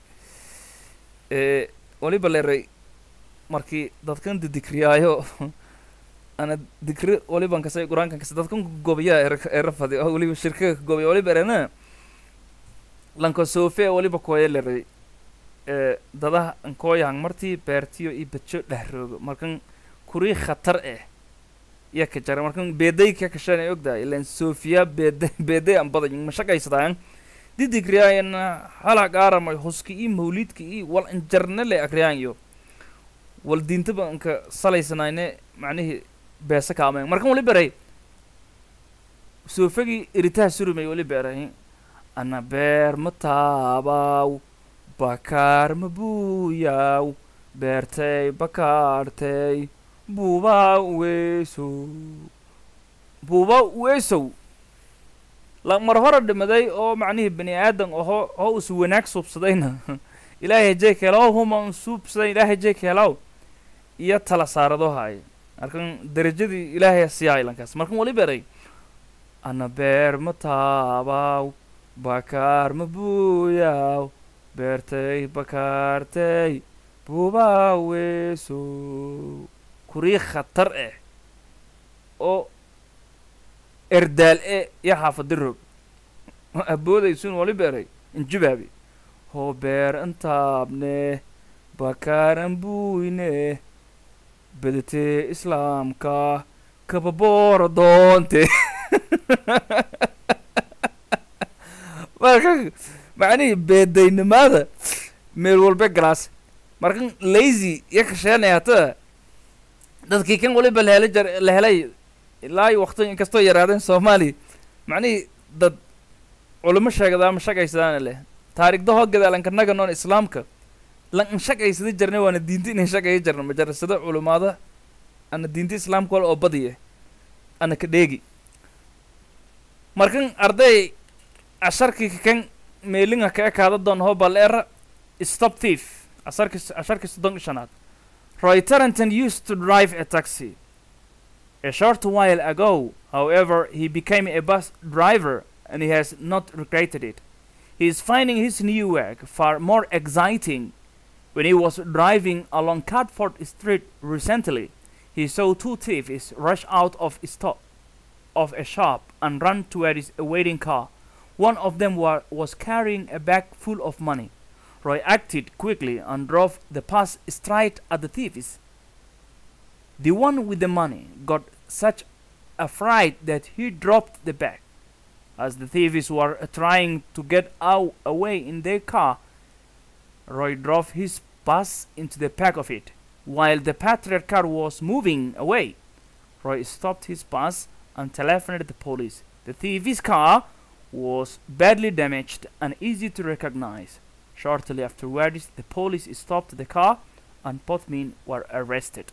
weliba leeray markii dadkan didikriyaayo ana dikri waliban kasay qur-aankan kase dadkan gobiyaa erafadi oo weliba shirkaga gobiya weliba erena lanka sofe weliba kooya leray dadaha ankooyahan martii beertiyo iyo badjo dhahroogo markan kurii khatar eh iya ka jara markan beeday ka kashan ay ogdahay ilan sofiya beeday beeday an badan ma shaqaysadaan didikriyayana hala gaaramay huski iyo mawlidka iyo wal injarne le akriyaayo wal diintaba anka salaysanayne macnihii beesa kaameen markan wali beray soofagii iritaha surumay wali beray ana beer ma taabaw bakaar ma buuyaw beertay bakaartay buuba weesow buuba weesow la mar hore dhimaday oo macnihii bani aadan oho oo usu wanaag suubsadayna ilaahay hajey keelaw huma un suubsaday ilaahay hajey keelaw iyo tala saarado haay markan derajadii ilaahay siyaa ilankaas markan wali beray ana beer ma taabaw bakaar ma buuyaw beertay bakaartay buuba weesow kurii khatar eh oo erdaal e iyo xaafadiroog aboodaysun wali beeray injibaabi hoo beer intaabne bakaaran buyne bedetee islaamka kababoora doonte ma marka macnihii beedaynimada meel walba galaas markan lazy iyo kasheenaya hata dadkii kan waliba la helay jar la helay ilaa iyo waqti inkastoo yaraadeen soomaaliya macnihii dad culimo sheegada ama shaqaysadaana leh taariikhda hoo gadaalanka naga noon islaamka lan in shaqaysada jarnay waana diinta inay shaqaya jarna majarasada culimaada ana diinta islaamka wal oo badiya ana ka dheegi markan arday casharkii kan meelinga ka ekaada doon hoo bal era stop thief asarki asharkii soddon shanaad Roy Tarrenton used to drive a taxi. A short while ago, however, he became a bus driver and he has not regretted it. He is finding his new work far more exciting. When he was driving along Catford Street recently, he saw two thieves rush out of a, sto- of a shop and run toward his awaiting car. One of them wa- was carrying a bag full of money. Roy acted quickly and drove the pass straight at the thieves. The one with the money got such a fright that he dropped the bag. As the thieves were trying to get out away in their car, Roy drove his pass into the back of it. While the patrol car was moving away, Roy stopped his pass and telephoned the police. The thieves' car was badly damaged and easy to recognize. Shortly afterwards, the police stopped the car and both men were arrested.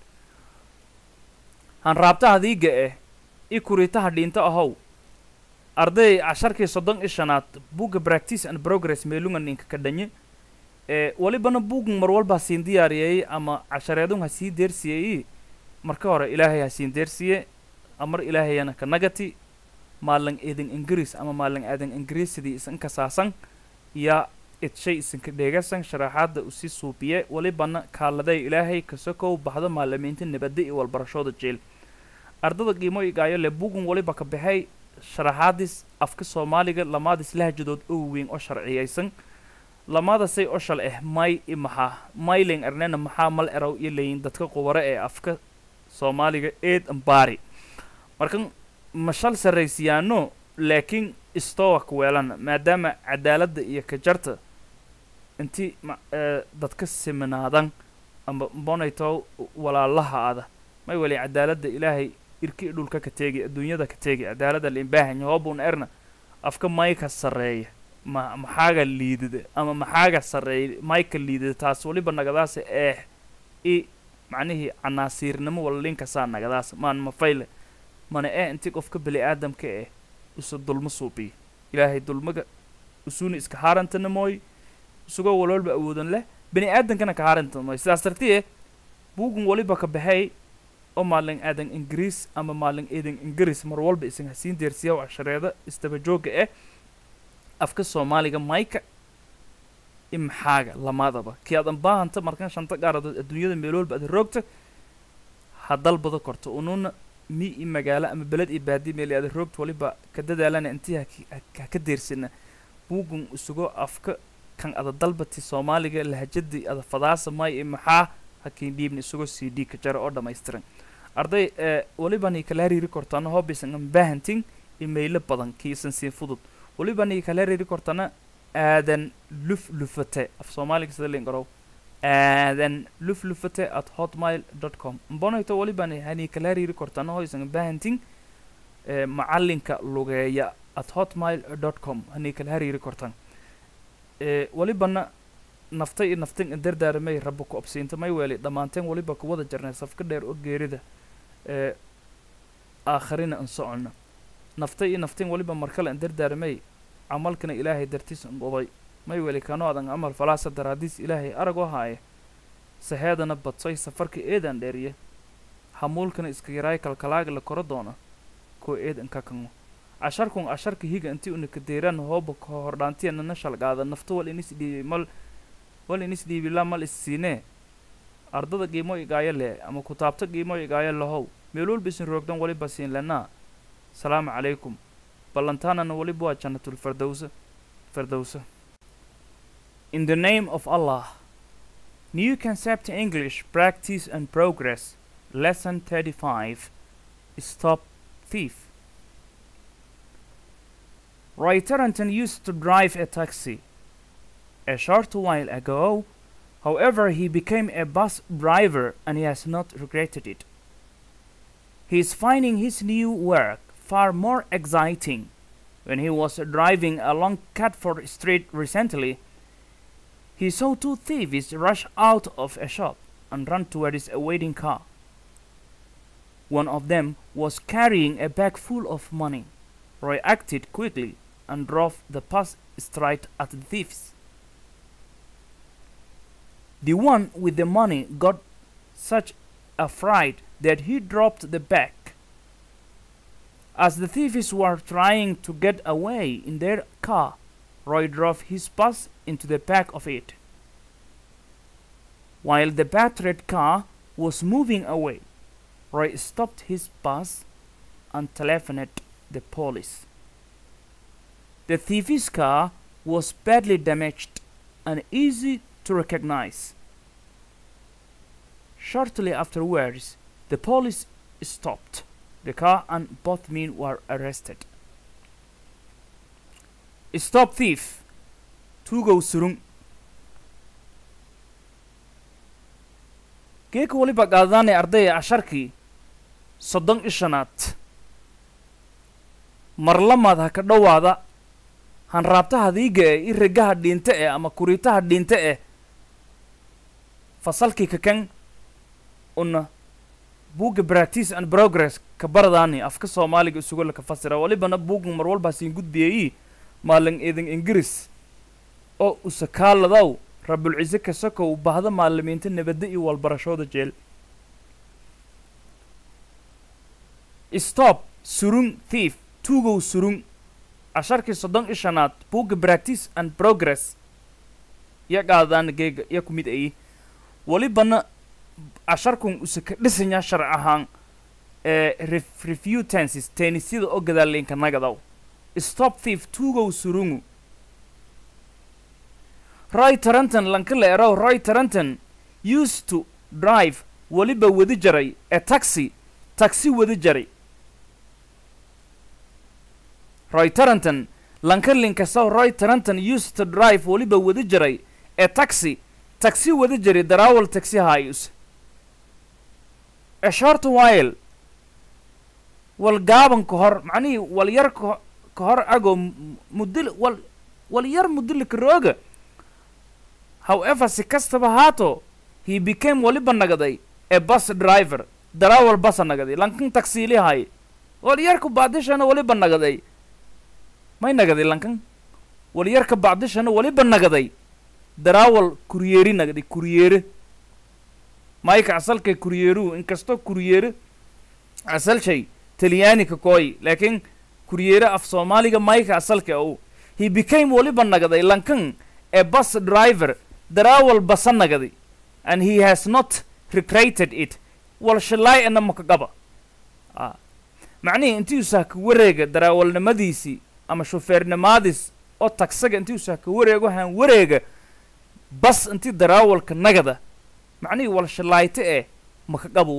hanraabtaha diiga eh i kuritaha dhinto ahow arday casharkii soddon i shanaad buugga practice and progress meelungan inka ka dhanye ee walibana buugan mar walba hasiin diyaariyey ama cashareedun ha sii deersiyey marka hore ilaahay ha siin deersiye amar ilaahayana ka nagati maalan eedan ingiriis ama maalan aadan ingiriisidii isanka saasan yaa idshay isinka dheegasan sharaxaadda usi suubiye walibana kaaladay ilaahay kasokow baxdo maalamiinta nabadda iyo walbarashooda jeel ardada qiimo igaayo le bugun waliba ka baxay sharaxaadis afka soomaaliga lamaadis lahjadood oo weyn oo sharciyaysan lamaadasay oo shal ah may i maxaa mayling arnena maxaa mal erow iyo leyin dadka qubaro ee afka soomaaliga eed ambaari markan mashal sarraysiyaano laakiin istowak weelana maadaama cadaaladda iyo kajarta inti ma ee dadka siminaadan amba bonayto walaalaha ada may wali cadaaladda ilaahay irki dhulka ka teegi adduunyada ka teegi cadaaladda limbaahan hoobun erna afka mayka sarreeya ma maxaaga liidida ama maxaaga sarreeya mayka liidida taas waliba nagadaasa eeh i macnihii canaasiirnimo wala linkasaa nagadaasa maan mafayle mana ee inti qofka bani aadamka eh usa dulmo suubiyo ilaahay dulmaga usuna iska haarantana mooy isagoo walwalba awoodan leh bani aadankana ka haaranta mooy sidaas dartiye buugun waliba ka baxay oo maalin aadan ingiriis ama maalin eedan ingiriis mar walba isan hasiin deersiya cashareeda istaba joogga eh afka soomaaliga mayka imxaaga lamaadaba kii aadan baahanta markan shanta gaaradood adduunyada meel walba aad roogta ha dalbada korto ununa mi i magaalo ama beled iyo baadi meel aad roogta waliba ka dadaalana intii haki- ha- ha ka deersina buugun isagoo afka kan ada dalbati soomaaliga lahajadii ada fadaasa may i maxaa hakiin dhiibna isagoo c d ka jara oo dhammaystiran arday ee walibani kala hariiri kortana hoobisan an baahantin imaylo badan kiisan siin fudud walibani kala hariiri kortana aadan luf lufate af soomaaliga sida liin garow aadan luf lufate at hotmail dot com mbonayto walibani hani kala hariiri kortana hoysan baahantin ee macalinka lugeeya at hotmail dot com hani kala hariiri kortan ee walibana naftay iyo naftin dardaaramay rabba ku obsiinta may weeli dhammaanteen waliba ku wada jarnay safka dheer oo geerida ee aakharina an socono naftay iyo naftin waliba markale an dardaaramay camalkana ilaahay dartiis an oday may weeli kano adan amal falaasa daraadiis ilaahay arag oo haaye saheedana badsoy safarka eedan dheeriye hamuulkana iska yaraay kalkalaaga la koro doona koo eedan ka kango casharkun casharka higa intii una kadeeraan hooba ka hordhaantiyana na shalgaada nafta wal inis dhiibay mal wal inis dhiibila mal issiinee ardada qiimo igaayo leh ama kutaabta qiimo igaayo lahow meel walba isin roogdan waliba siin lenaa salaamu calaykum ballantaanana waliba waa jannatul fardowsa fardowsa in the name of allah new concept english practice and progress lesson 35 stop thief Roy Tarrenton used to drive a taxi. A short while ago, however, he became a bus driver and he has not regretted it. He is finding his new work far more exciting. When he was driving along Catford Street recently, he saw two thieves rush out of a shop and run towards a waiting car. One of them was carrying a bag full of money. Roy acted quickly and drove the bus straight at the thieves. The one with the money got such a fright that he dropped the bag. As the thieves were trying to get away in their car, Roy drove his bus into the back of it. While the battered car was moving away, Roy stopped his bus and telephoned the police. The thief's car was badly damaged and easy to recognize. Shortly afterwards, the police stopped the car and both men were arrested. Stop thief! Tugo surung. geeka weliba qaadadaanay ardaya casharkii soddon ishanaad marlamaad ha ka dhowaada hanraabtaha diiga eh i regaha dhiinte eh ama kuriitaha dhiinte eh fasalkii kakan una buugga practice and progress ka baradaani afka soomaaliga isugo laka fasira walibana buuggan mar walbaa siin gudbiyayi maalin idin ingiriis oo usakaaladaw rabulcise kasakow bahda maalimiinta nabadda iyo walbarashooda jeel stop surung thief tugow surung casharkii soddon i shanaad buugga practice and progress ya qaadadaana geega ya ku mid ayi walibana casharkun usaka dhisanya sharc ahaan ee ref- refutances teenisyada oo gadaalinka nagadaw stop thief tugow surungu roy taranton lankala erow roy taranton used to drive weliba wadi jaray a taxi taxi wadi jaray roy taranton lankalinkasaw roy taranton used to drive weliba wadi jaray a taxi taxi wadi jaray darawal taxi hayus a short while wal gaaban ka hor macnihii wal yar ka ka hor agoo m- mudil wal wal yar mudilika rooga however si kastaba haato he became waliba nagaday a bus driver darawal basa nagaday lankan taksiili hay wal yarka bacdishana waliba nagaday may nagaday lankan wal yarka bacdishana waliba nagaday darawal kuryeeri nagaday kuryeere mayka asalka kuryeeruhu inkastoo kuryeere asal shay talyaaniga kooy laakiin kuryeere af soomaaliga mayka asalka u he became waliba nagaday lankan a bus driver darawal basa nagaday and he has not recreated it wal shalaay ana makagaba ah. macnihii intii usaa ka wareega darawalnimadiisii ama shufeernimaadis oo tagsaga intii usaa ka wareego haan wareega bas intii darawalka nagada macnihii wal shalaayte eh makagabu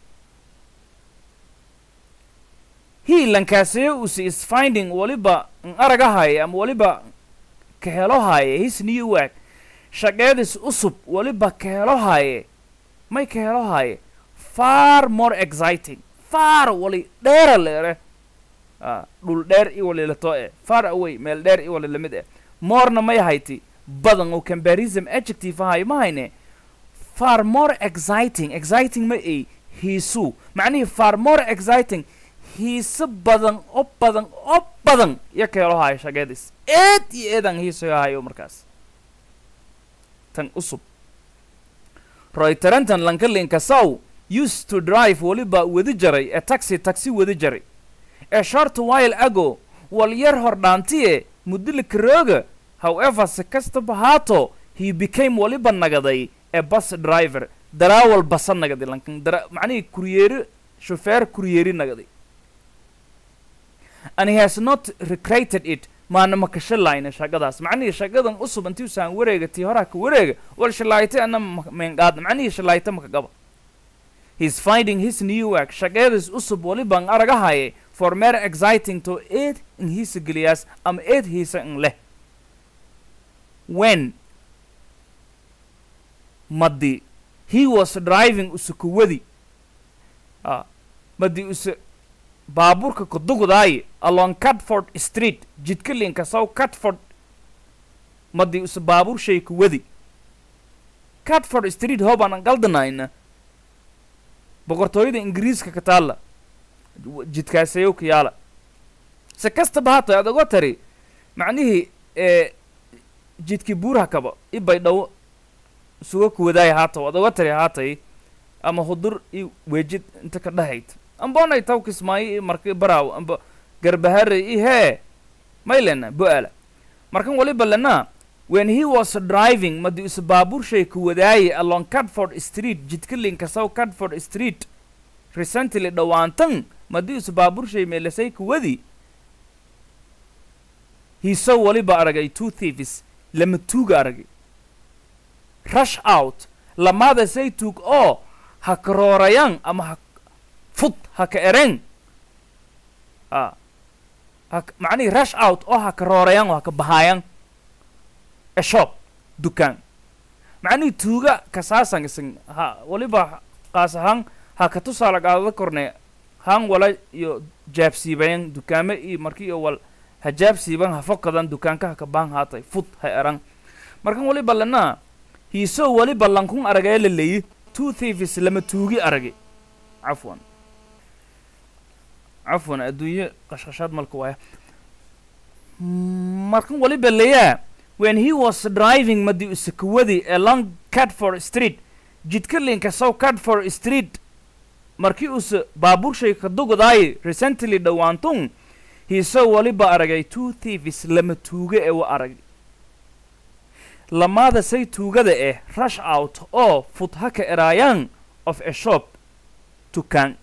he lankaaseye usi is finding waliba n aragahaye ama waliba ka helohaye his new work shaqeedis usub waliba ka helohaye may ka helohaye far more exciting far wali dheera leere ah, dhul dheer i wali lato eh far away meel dheer i wali lamid eh morena may hayti badan oo comparison adjective ahay ma hayne far more exciting exciting ma ay hiisu macnihii far more exciting hiise badan oo badan oo badan iyo ka helohayo shaqeedis eed iyo eedan hiisoyahayo markaas tan usub roy tarantan lankalinka saw used to drive waliba wadi jaray a taxi taxi wadi jaray a short while ago wal yar hordhaantiye mudilika rooga however si kastaba haato he became waliba nagaday a bus driver darawal basa nagaday lankan dara macnihii kuryeeri shufeer kuryeeri nagaday and he has not recreated it maana ma ka shalayna shaqadaas macnihii shaqadan usub intii usaan wareega tii horaa ka wareega wal shalayte ana meenqaadna macnihii shalayte maka gaba he's finding his new work shaqeedis usub walibaan aragahaye for mere exciting to eed in hiisa geliyaas ama eed hiisa in leh when madi he was driving usukuwadi ah madi use baabuurka kudugudaaye along catford street jidka linkasow catford madi use baabuur shay kuwadi catford street hoobaan galdanayna boqortooyada ingiriiska ka taalla jidkaasayow ka yaala se kastaba hata aad oga tari macnihii ee jidkii buuraha kaba i baydhawo suga kuwadaaya haata waad oga tari haatay ama hudur i weejid inta ka dhahayd ambonay taw kismaayo i marka baraaw amba garbahare i hee maylena bo-ala markan waliba lena when he was driving madi use baabuur shay kuwadaaye along catford street jidka linkasow catford street recently dhowaantan madi use baabuur shay meelasay kuwadi hiiso waliba aragay two thieves lama tuuga aragay rush out lamaada say tuug oo ha karoorayaan ama ha fud ha ka ereen a ha macnihi rush out oo ha karoorayaan oo ha ka bahaayaan a shop dukaan macnihii tuuga kasaasan isan ha waliba qaas ahaan ha ka tusaala qaadada korne haan wala iyo jaabsiibayan dukaame iyo marki iyo wal ha jaabsiiban ha fokadan dukaanka ha ka baan haatay fud ha eran markan waliba lana hiisoo waliba lankun aragee la leeyi two thieves lama tuugi arage cafwan cafwan adduunye qashqashaad malka waaya markan waliba leeyaa when he was driving madi usakuwadi along catford street jidka linkasow catford street markii use baabuur shay ka dugudaaye recently dhowaantun hiisoo waliba aragay two thieves lama tuuga ee wa arag lamaada say tuugada eh rush out oo fudha ka eraayaan of a shop dukaan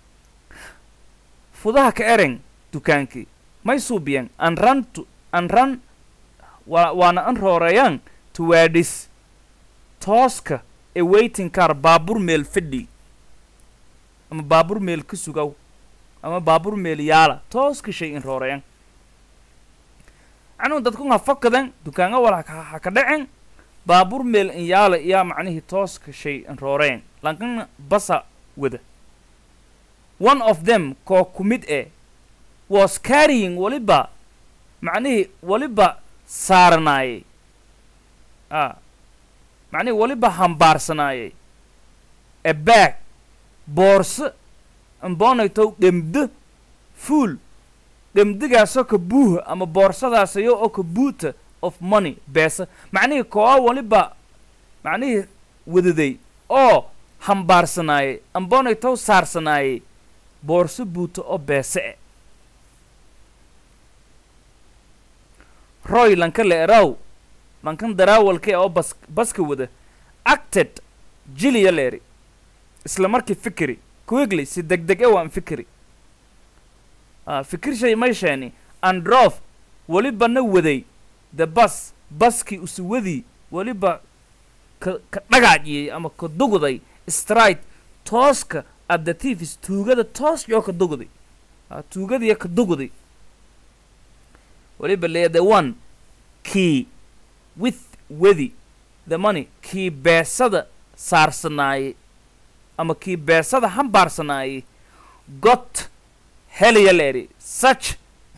fudaha ka eren dukaankii may suubiyan an run to an run wa waana an rooreeyaan towards tooska ee waiting car baabuur meel fadhi ama baabuur meel ka sugaw ama baabuur meel yaala tooska shay in rooreyan anuu dadkun ha fakadan dukaanga wal ha ha ka dhacen baabuur meel in yaala iyaa macnihii tooska shay in rooreyan lankana basa wada one of them koo ku mid eh was carrying waliba macnihii waliba saaranaayey a macnihii waliba hambaarsanaayey a bag boorso ambonaytow dhemdo fuul dhemdigaasoo ka buuha ama boorsadaasayoo oo ka buuta of money beesa macnihii kooa waliba macnihii wadaday oo hambaarsanaayey ambonaytow saarsanaayey boorso buuta oo beese e roy lanka le eraw lankan daraawalka e oo bas baska wada acted jiliya leeri isla markii fikiri quickly si deg deg e waan fikiri ah fikir shay may sheeni androf weliba na waday the bus baskii usuwadii weliba ka ka dhagaajiyey ama ka dugday stride tooska at the thieves tuugada toos yoo ka dugday ah tuugadiya ka dugday weliba lee the one key with wedi the money kii beesada saarsanaayey ama kii beesada hambaarsanaayey got helaya leeri such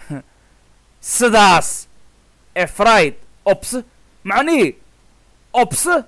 sidaas efraid obse macnihii obse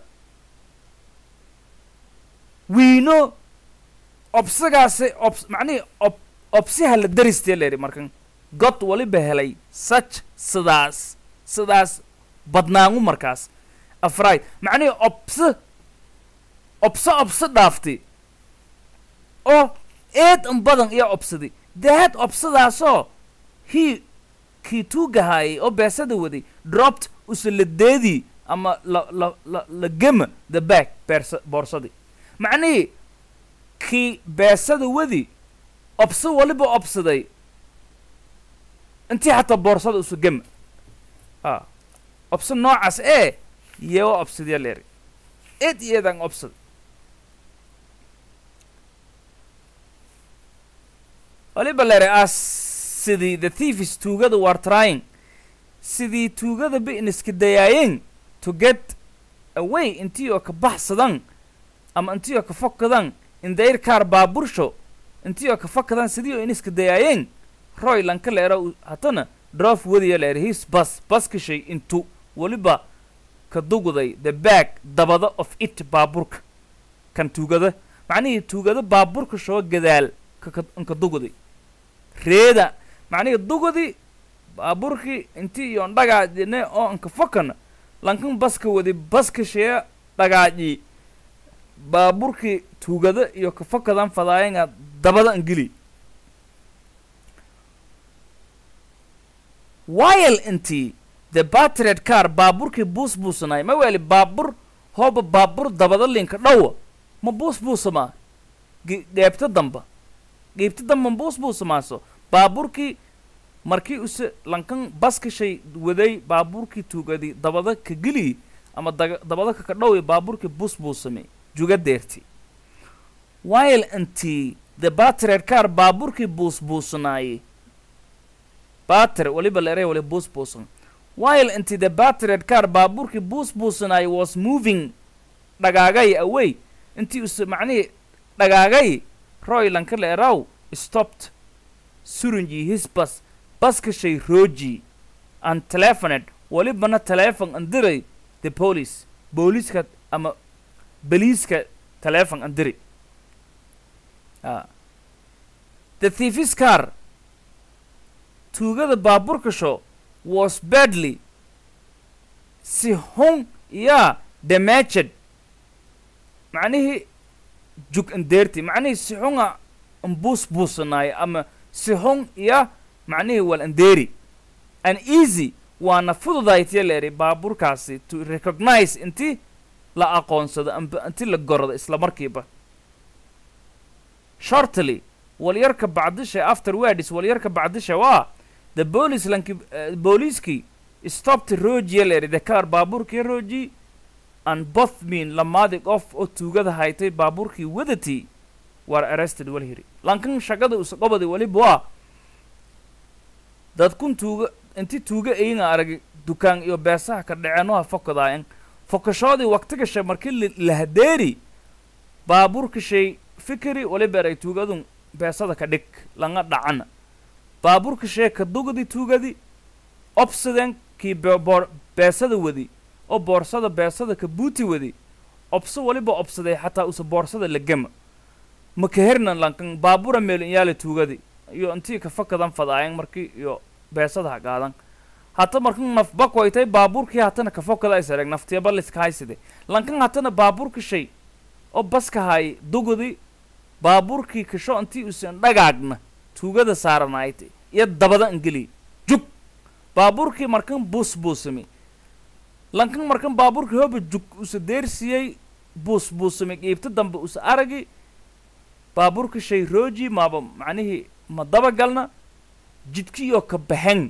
wiino obsigaasi obs macnihii ob obsiha la daristee leeri markan god waliba helay such sidaas sidaas badnaangu markaas afraid macnihii obse obse obse dhaaftay oo eed un badan iyo obsaday daad obsadaasoo hii kii tuugahaayay oo beesada waday dropped usaladeedii ama la la la la gema the back beersa boorsadii macnihii kii beesada wadi obse waliba obsaday intii xataa boorsada usu gema a obse noocaas ee yeewa obsadya leeri eed iyo eedaan obsad waliba lere as sidii the thieves tuugada were trying sidii tuugada bi'niska dayaayeen to get away intii oo ka baxsadan ama intii oo ka fokadan in their car baabursho intii oo ka fokadan sidii oo iniska dayaayeen roy lanka leera u- hatana drof wadiya leer his bus baskashay intu waliba ka dugday the back dabada of it baaburka kan tuugada macnihii tuugada baaburka shoo gadaal ka ka- inka dugday reeda macnihii dugdi baaburkii intii iyo dhagaajine oo inka fokana lankan baska wadi baska shee dhagaaji baaburkii tuugada iyo ka fokadan fadaayenga dabada ingili while intii the battered car baaburkii buus buusanay ma weli baabur hooba baabur dabada linka dhowa ma buus buusamaa Ge- geebta damba geebta damba ma buus buusamaaso baaburkii markii use lankan baskashay waday baaburkii tuugadi dabada ka geli ama daga- dabada kaka dhowi baaburkii buus buusame juga deerti while intii the battered car baaburkii buus buusanaaye batter waliba leeray wali buus buusan while intii the battered car baaburkii buus buusanaaye was moving dhagaagay away intii use macnihii dhagaagay roy lanka leeraw stopped surunji his bus baskashay roji and telephoned walibana telephone andiray the police booliiska ama beliiska telephone andiri ah. the thief's car tuugada baaburka show was badly si hun yaa damaged macnihii jug andeerti macnihii si xunga ambuus buusanaayo ama si hun iya macnihii wal andeeri an easy waana fududaytiya leeri baaburkaasi to recognize inti la aqoonsado amba inti la gorado isla markiiba shortly walyarka bacdisha afterwards walyarka bacdisha waa the police lanki uh, booliiskii stopped rojiya leeri the car baaburkii roji and both mean lamaadi qof oo tuugada haytay baaburkii wadatii war arrested walhiri lankan shaqada usaqobadi waliba waa dadkun tuuga inti tuuga ayinga arag dukaan iyo beesaha ka dheceenoha fokadaayan fokashoodii waqti gashay markii la- la hadeeri baaburka shay fikiri waliba eray tuugadun beesada ka dhig langa dhacana baaburka shee ka dugadi tuugadi obsiden kii be- boor- beesada wadi oo boorsada beesada ka buuti wadi obso waliba obsaday xataa usa boorsada la gema maka hernan lankan baabura meelin yaala tuugadi iyo intii ka fakadan fadaayan markii iyo beesada ha qaadan hata markan naf bakwaytay baaburkii hatana ka fokada isareg naftiyaba liska hayside lankan hatana baaburka shay oo baska hay dugudi baaburkii kasho intii usan dhagaagna tuugada saaranaaytay iyo dabada ingeli jug baaburkii markan buus buusami lankan markan baaburkii hoba jug usa deersiyey buus buusami qiibta dambe usa aragi baaburka shay roji maaba macnihii ma dabagalna jidkiyoo ka baxen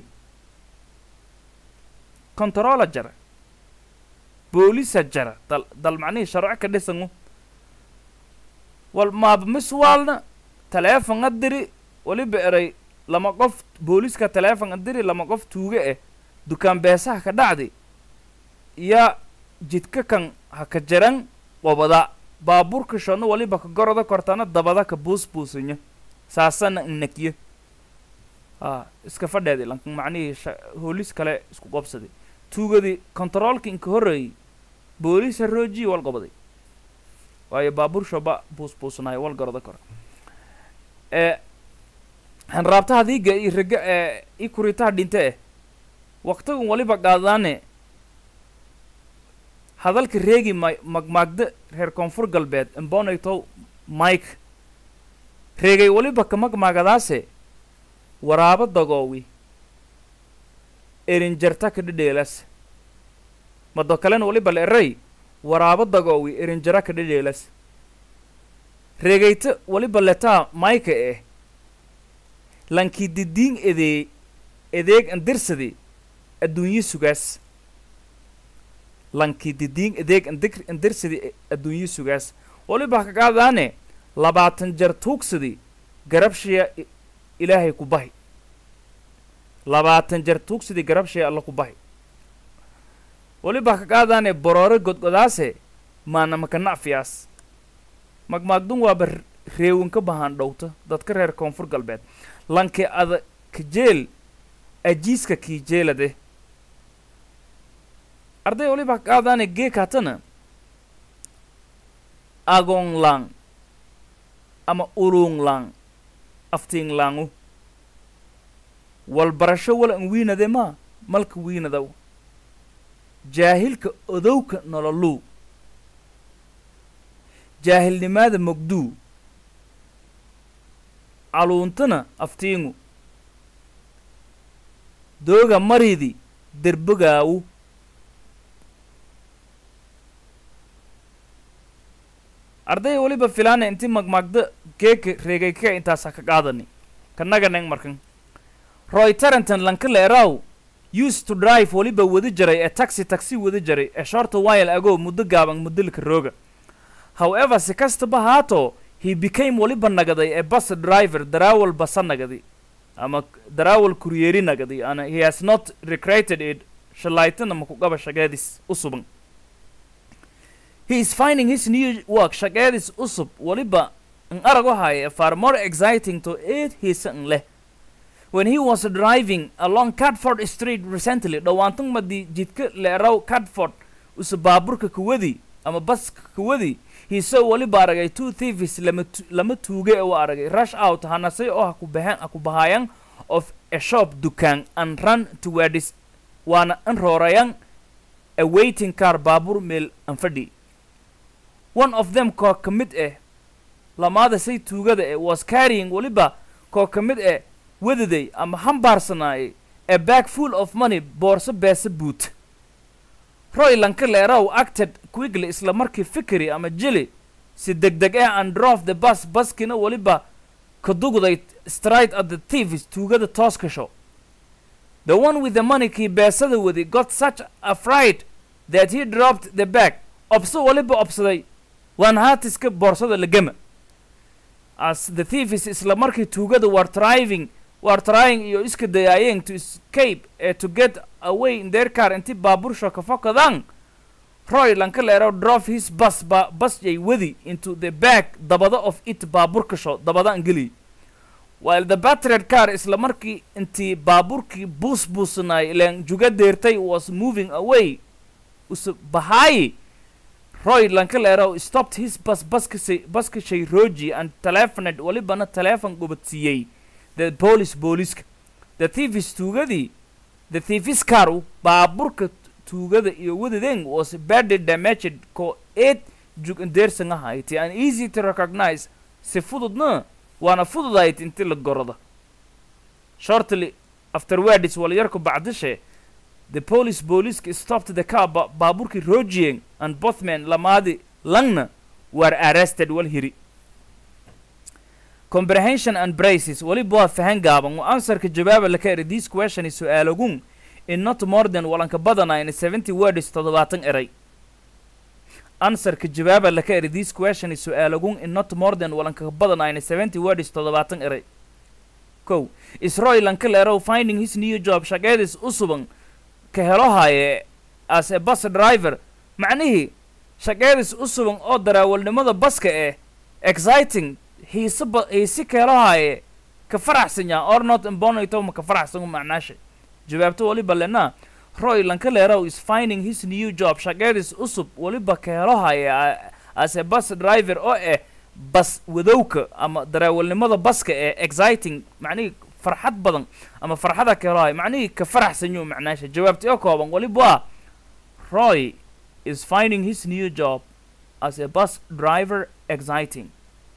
controla jara boolisa jara dal dal macnihii sharco ka dhisangu wal maaba miswaalna teleefon adiri waliba eray lama qof booliska teleefon adiri lama qof tuuge eh dukaan beesaha ka dhacdi ya jidka kan ha ka jaran wabada baaburka shona waliba ka goroda kortana dabada ka buus buusinya saasana innakye a iska fadheedi lankan macnihii sha- hoolis kale isku qobsaday tuugadii kontaroolka inka horreeyey booliisa roojiyi wal gobaday waayo baabuur shoba buus buusanayo wal goroda kora ee hanraabtaha diiga iyo rega ee i kuritaha dhinte eh waqtigan waliba qaadaane hadalka reegi may magmaagda reer koonfur galbeed imbonaytow mike reegay waliba ka magmaagadaase waraabo dagoowi erinjarta ka dhedheelas mado kalena waliba la eray waraabo dagoowi erinjara ka dhedheelas reegayta waliba letaa mayka eh lankii didiin edee edeeg andirsadi adduunye sugaas lankii didiin edeeg andir andirsadi adduunye sugaas waliba ka qaadaane labaatan jar tuugsadi garabshiya i- ilaahay ku bahi labaatan jeer tuugsidii garabshay alla ku bahi weliba ka qaadaane boroore godgodaase maana maka nacfiyaas magmaagdun waaba reewin ka bahaan dhowta dadka reer koonfur galbeed lanke ada kajeel ajiiska kiijeelade arday waliba ka qaadaane geekaatana agoon lang ama ulung lang aftiin langu wal barasho wala an wiinade maa malka wiinadaw jaahilka odowka nololuu jaahilnimaada mogduu caluuntana aftiingu dooga maridi derbogaawu ardaya weliba filaana inti magmaagda geeka reegayka intaasa ka qaadani kanaganeng markan roy tarenton lankaleeraw used to drive weliba wadi jaray ee taxi taxi wadi jaray ee shorta while ago muddo gaaban muddilka rooga however si kastaba haato he became weliba nagaday ee bus driver daraawal basa nagadi ama daraawal kuryeeri nagadi ana he has not recreated it shalaytana makugaba shageedis u suban he is finding his new work shageedis usub weliba an arag waxaaya far more exciting to aid hisa an leh when he was driving along Cadford Street recently dhawaantan madii jidka leeraw Cadford usa baaburka kuwadi ama baska kuwadi he saw weliba aragay two thieves lama tu- lama tuuge u aragay rush out hanasay oo ha ku bahan ha ku bahayan of a shop dukaan and run towards waana an roorayan a waiting car baabur meel an fadhi one of them koo ka mid eh lamaada say tuugada eh was carrying weliba koo ka mid eh wadaday ama hambaarsanaayay a bag full of money boorso beesa buut roy lanka leeraw acted quickly isla markii fikri ama jili si degdeg ah and drove the bus baskina weliba ka dugday straight at the thieves tuugada tooska show the one with the money kii beesada wadi got such a fright that he dropped the bag obso weliba obsaday waan haatiska boorsada lagama as the thieves isla markii tuugada were driving were trying iyo iska dayaayeen to escape eh, to get away in their car intii baabursho ka fokadaan roy lanka leero drove his bus ba bus yay wadi into the back dabada of it baaburka sho dabadaan geli while the battered car isla markii intii baaburkii buus buusanaay ilaan juga deertay was moving away usa bahaayi roy lanka leero stopped his bus baskasay baskashay roji and telephoned walibana telephone gubadsiiyey the police booliska the thieves tuugadii the thieves car baaburka tuugada iyo wadadeen was badly damaged ko eed jugandeersan ahayti and easy to recognize si fududna waana fududayd inti la gorada shortly afterwards walyarku bacdishe the police booliska stopped the car ba baaburkii rojieng and both men lamaadi langna were arrested wal hiri comprehension and braces weliba waa fahan gaaban waa answerka jawaaba laka eri this question is su-aalogun in not more than walanka badanayn seventy words toddobaatan eray answerka jawaaba laka eri this question is su-aalogun in not more than walanka badanayn seventy words toddobaatan eray kow isroy lanka leerow finding his new job shaqeedis u suban ka helo haye as a bus driver macnihii shaqeedis u suban oo daraawalnimada baska eh exciting hiise ba hiisi ka helo haye ka faraxsan yaa or not imbonito ma ka faraxsan macnaasha jawaabto waliba lena roy lanka leerow is finding his new job shaqeedis usub waliba ka helo haye a- as a bus driver oo eh bas wadowka ama daraawalnimada baska ee exciting macnihii farxad badan ama farxada ka helo haye macnihii ka faraxsan yuu macnaasha jawaabti oo kooban waliba waa roy is finding his new job as a bus driver exciting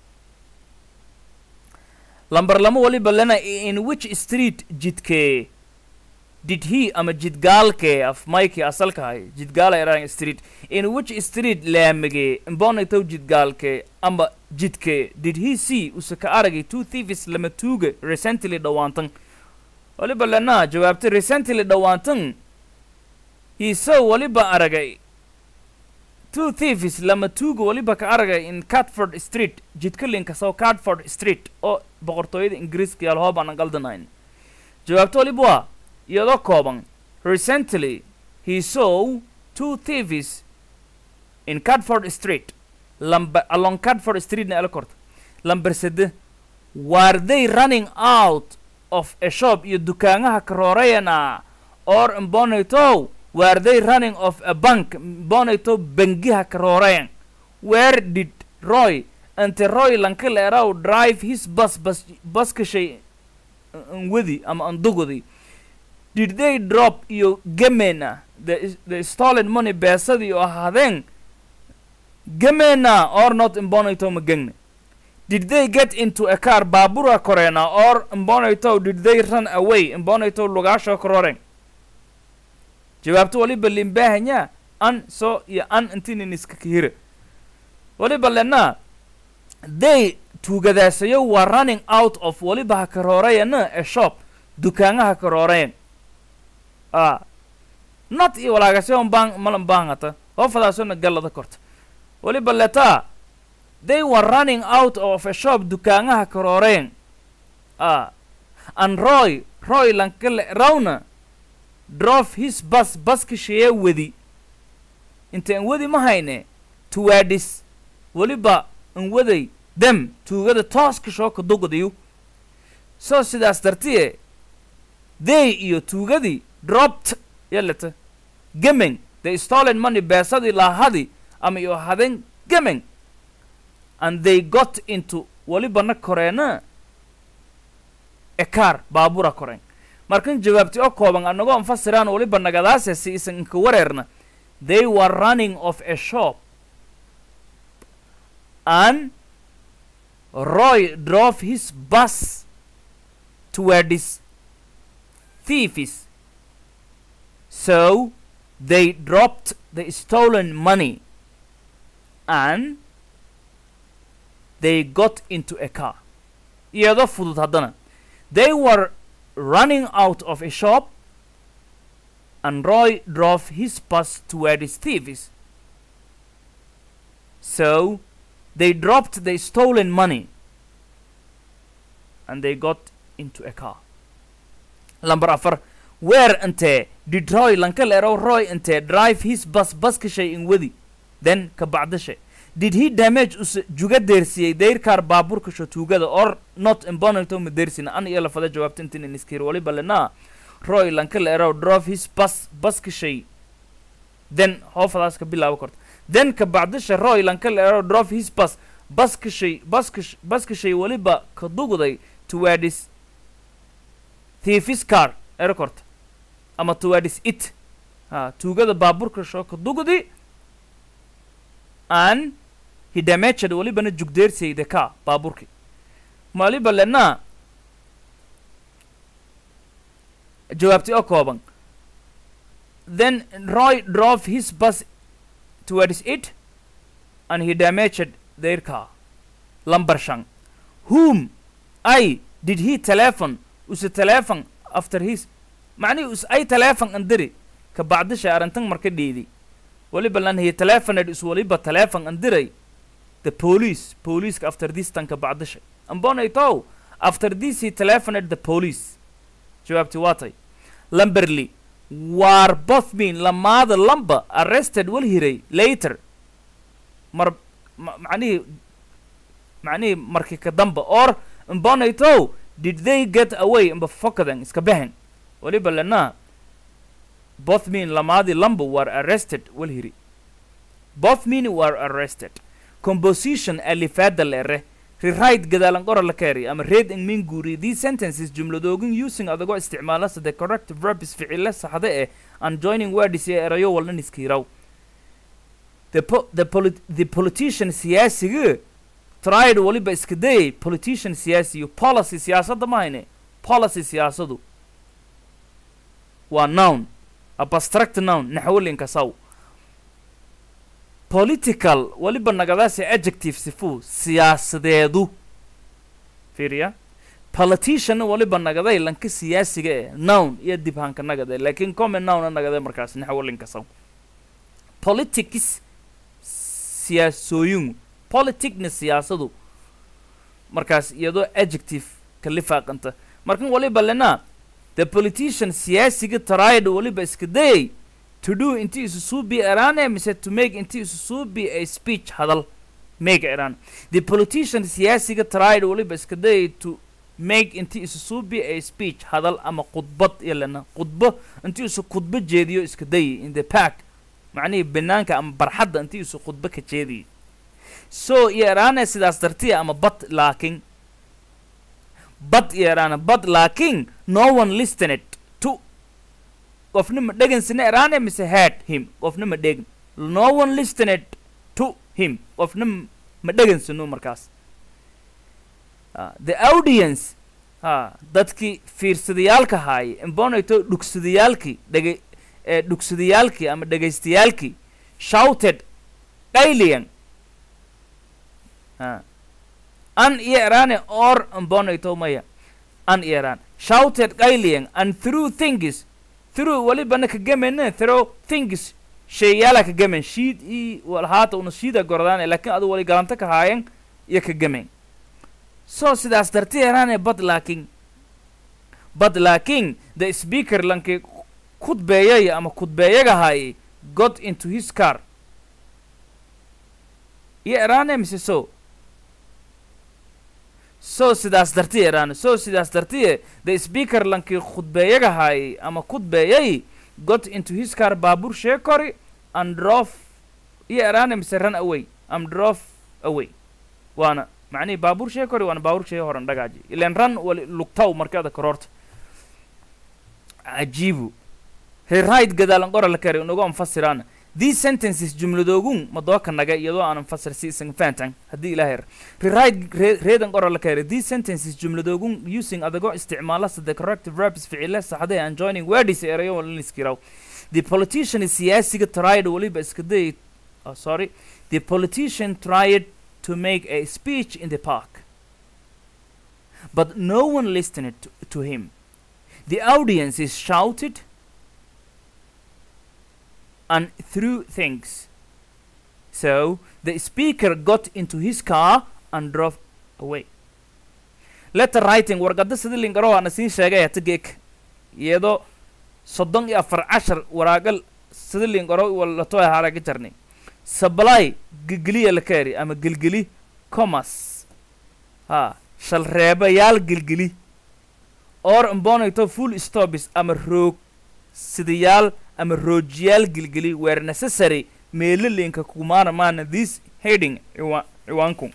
lambar lama waliba lena in which street jidkee did he ama jidgaalkee af mikey asalka hay jidgaala erang street in which street laamigee imbonitow jidgaalkee ama jidkee did he see use ka aragay two thieves lama tuuga recently dhawaantan waliba lena jawaabtay recently dhawaantan he saw waliba aragay two thieves lama tuuga weliba ka aragay in catford street jidka linkasow catford street oo boqortooyada ingiriiska yaal hoob aanan qaldanayn jawaabto weliba waa iyadoo kooban recently he saw two thieves in catford street lamba along catford street na ela korta lamber sede were they running out of a shop iyo dukaanaha karoorayana or mbonato were they running of a bank mbonato bangiha karoorayan where did roy ante roy lankaleeraw drive his bus bus baskashay wadi ama andugudi did they drop iyo gemena the, the stolen money beesadii oo ahaadeen gemena or not mbonato magegna did they get into a car baabura koreena or mbonato did they run away mbonato lugaasho kororeen jawaabto waliba limbahanya an so iyo an intinin iska kahira waliba lena they tuugadaasayo waa running out of waliba ha karoorayana a shop dukaanaha karoorayan a not iyo walaagasyo baan malan baangata hoofadaasona gallada korta waliba leta they were running out of a shop dukaanaha karoorayan a and roy roy lankale rawna drove his bus baskashaya wadi inta an wadi ma hayne tuwaadhis weliba an waday dem tuugada tooska shooka dugdayu soo sidaas dartiye they iyo tuugadii dropped yalata gemeng the stolen money beesadii laahadi ama iyo hadeen gemeng and they got into welibana koreena a car baabura koreen markan jawaabti oo kooban anagoo anfasiraan weliba nagadaase si isan inka wareerna they were running of a shop and roy drove his bus towards thieves so they dropped the stolen money and they got into a car iyadoo fudud haddana they were running out of a shop and Roy drove his bus towards thieves. So they dropped the stolen money and they got into a car. Number afar, where ante did Roy lankalero Roy ante drive his bus baskashay in wadi then kabacdashay did he damage us juga deersiyey deyrkaar baabuurka shotugada or not imbonato ma deersina an iyo lafada jawaabta intin in iskir waliba lena roy lankalero drove his bus baskashay then hoofadaas ka bilaabo korta then kabacdasha roy lankalero drove his bus baskashay baskash baskashay waliba ka dugday towards thiefis car ero korta ama towards it ha tuugada baabuurka shoo ka dugdi and he damaged walibana jugdeersay the car baabuurki maliba lena jawaabti oo kooban then roy drove his bus towards it and he damaged their car lumber shan whom i did he telephone use telephone after his macnihi us ay telephone andiri ka bacdisha arrintan marka dhiidi waliba lan he telephoned is waliba telephone andiray the police police after this tanka bacdisha ambonaytow after this he telephoned the police jawaabti waatay lamberly war both mean lamaada lamba arrested wal hiray later mar ma- macnihii macnihii markii ka damba or mbonaytow did they get away mba fokadan iska behen waliba lena both mean lamaadi lamba were arrested wal hiri both mean were arrested composition alifaada lere rewrite gadaalan qora la keeri ama read in min guuri these sentences jumladoogin using adagoo isticmaalasa the correct verbs ficile saxda eh and joining words ee erayo walnan iskiiraw the, po the, polit the politician siyaasiga tried waliba iska dayay politician siyaasiyo policy siyaasadda mahayne policy siyaasadu waa noun abstract noun naxwalinka saw political waliba nagadaasi adjective sifu siyaasadeedu fiiriya politician waliba nagaday lanka siyaasiga eh noun iyo dibhanka nagade laakiin common nouna nagade markaas naxwalinka saw politics siyaasooyin politicna siyaasadu markaas iyadoo adjective ka lifaaqanta markan waliba lena the politician siyaasiga tried waliba iska dayay to do inti isu suubi eraane mise to make inti isu suubi a speech hadal make eraan the politician siyaasiga tried waliba iska dayay to make inti isu suubi a speech hadal ama khudbad iyo lena khudbo inti isu khudbo jeediyo iska dayay in the park macnihii banaanka ama barxadda inti isu khudbo ka jeediyay so iyo eraane sidaas dartiya ama but laakin but iyo eraane but laakin no one listened to qofna ma dhegansina eraane mise heard him qofna ma dhegin no one listened to him qofna m- ma dhegansino markaas Ah, the audience ha dadkii fiirsadayaalka haaya imbonayto dhugsadayaalkii dhege ee dhugsadayaalkii ama dhegaystayaalkii shouted qayliyan ha an iyo eraane or imbonayto maya an iyo eraan shouted qayliyan and through things through walibana ka gemene through things sheeyaala ka gemen shiid i walhaata una shiida gordaan laakiin adu wali galanta ka haayan iyo ka gemen so sidaas darti eraane bad laakin bad laakin the speaker lanki kudbeeyay ama kudbeeyaga haayay got into his car iyo eraane mise so so sidaas darti eraane so sidaas dartiye the speaker lanki khudbeeyaga haayay ama kudbeeyay got into his car baabuur sheekori and drove iyo eraane mise run away and drove away waana macnihii baabuur shee kori waana baabuur shee horan dhagaaji ilan ran wali lugtaw markada kororta cajiibu rewrite gadaalan qora la kari unagu anfasiraana these sentences jumladoogun madooka naga iyadoo aanan fasir si isan fahantan haddii ilaah yar rewrite re- reedan qora la kari these sentences jumladoogun using adagoo isticmaala the corrective verbs ficile saxday and joining words erayo walin iskiraw the politician is siyaasiga tried waliba iska dayay oh, sorry the politician tried to make a speech in the park. But no one listened to, to him. The audience is shouted and threw things. So the speaker got into his car and drove away. Letter writing warqadda sidii linkaro waana siin sheegay hatageek iyadoo soddon iyo afar cashar waraagal sidii linkaro walato haraga jarnay supply gelgeliya la kaari ama gelgeli commerce ha shalreebayaal gelgeli or imbonayto full stops ama roog sidayaal ama roojiyaal gelgeli were necessary meelo linka kumaana maana this heading ciwa ciwaanku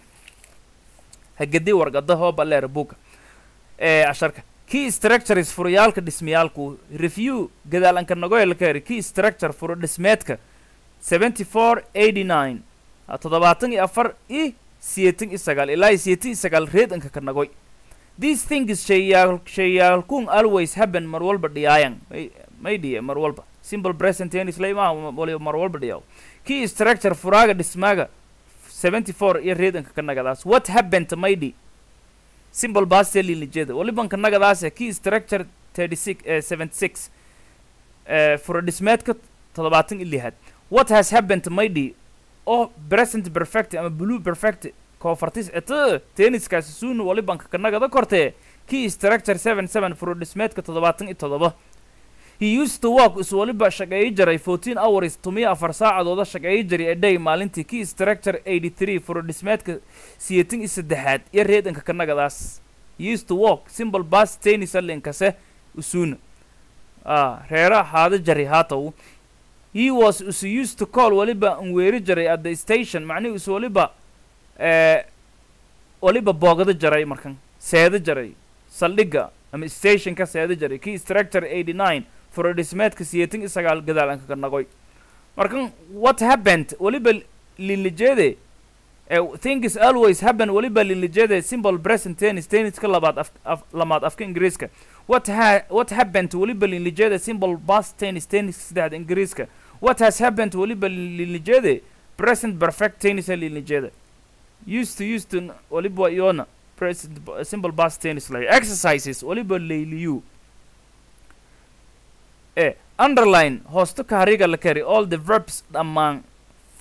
hagadi warqada hooba leer buga ee casharka key structures furayaalka dhismayaalku review gadaalanka nagoya la kaari key structure furo dhismeedka seventy four eighty nine toddobaatan iyo afar i siyeetan iyo sagaal ilaa iyo siyeetan iyo sagaal reedanka ka nagoy these things shayaal shayaalkun always happen mar walba dhiyaayan may may dhiye mar walba simple present tense la imaa waliba mar walba dhiyaw key structure furaaga dhismaaga seventy four iyo reedanka ka nagadaas what happened maydi simple past tense lijeeda waliban ka nagadaas key structure thirty six seventy six fura dhismeedka toddobaatan iyo lixaad what has happened maydi oo present perfect ama blue perfect koofartis ete tenniskaasi suuna walibanka kanagada kortee key structure seven seven furodhismeedka toddobaatan iyo toddoba he used to work is waliba shaqeeyi jiray fourteen hours tumiyo afar saacadooda shaqeeyi jiray a day maalintii key structure eighty three furodhismeedka siyeetan iyo saddexaad iyo reedanka kanagadaas he used to work simple bas tennis alinkase usuuna ah reera haada jari haatow he was is used to call waliba an weeri jiray at the station macnihi is waliba eh, waliba boogada jaray markan seeda jaray saldhigga ama stationka seeda jaray key structure eighty nine furodhismeedka siyeetan iyo sagaal gadaalanka ka nagoy markan what happened waliba linlijeede eh, things always happen waliba linlijeede simple present tennis tenniska labaad af, af, lamaad afka ingiriiska what ha what happened waliba linlijeede simple past tennis tenniska saddexda ingiriiska what has happened waliba linlijeede present perfect tennis linlijeede used to used to waliba iyona present b- simple past tennis like exercises waliba layliyu e underline hoosto kahariga la kari all the verbs dhammaan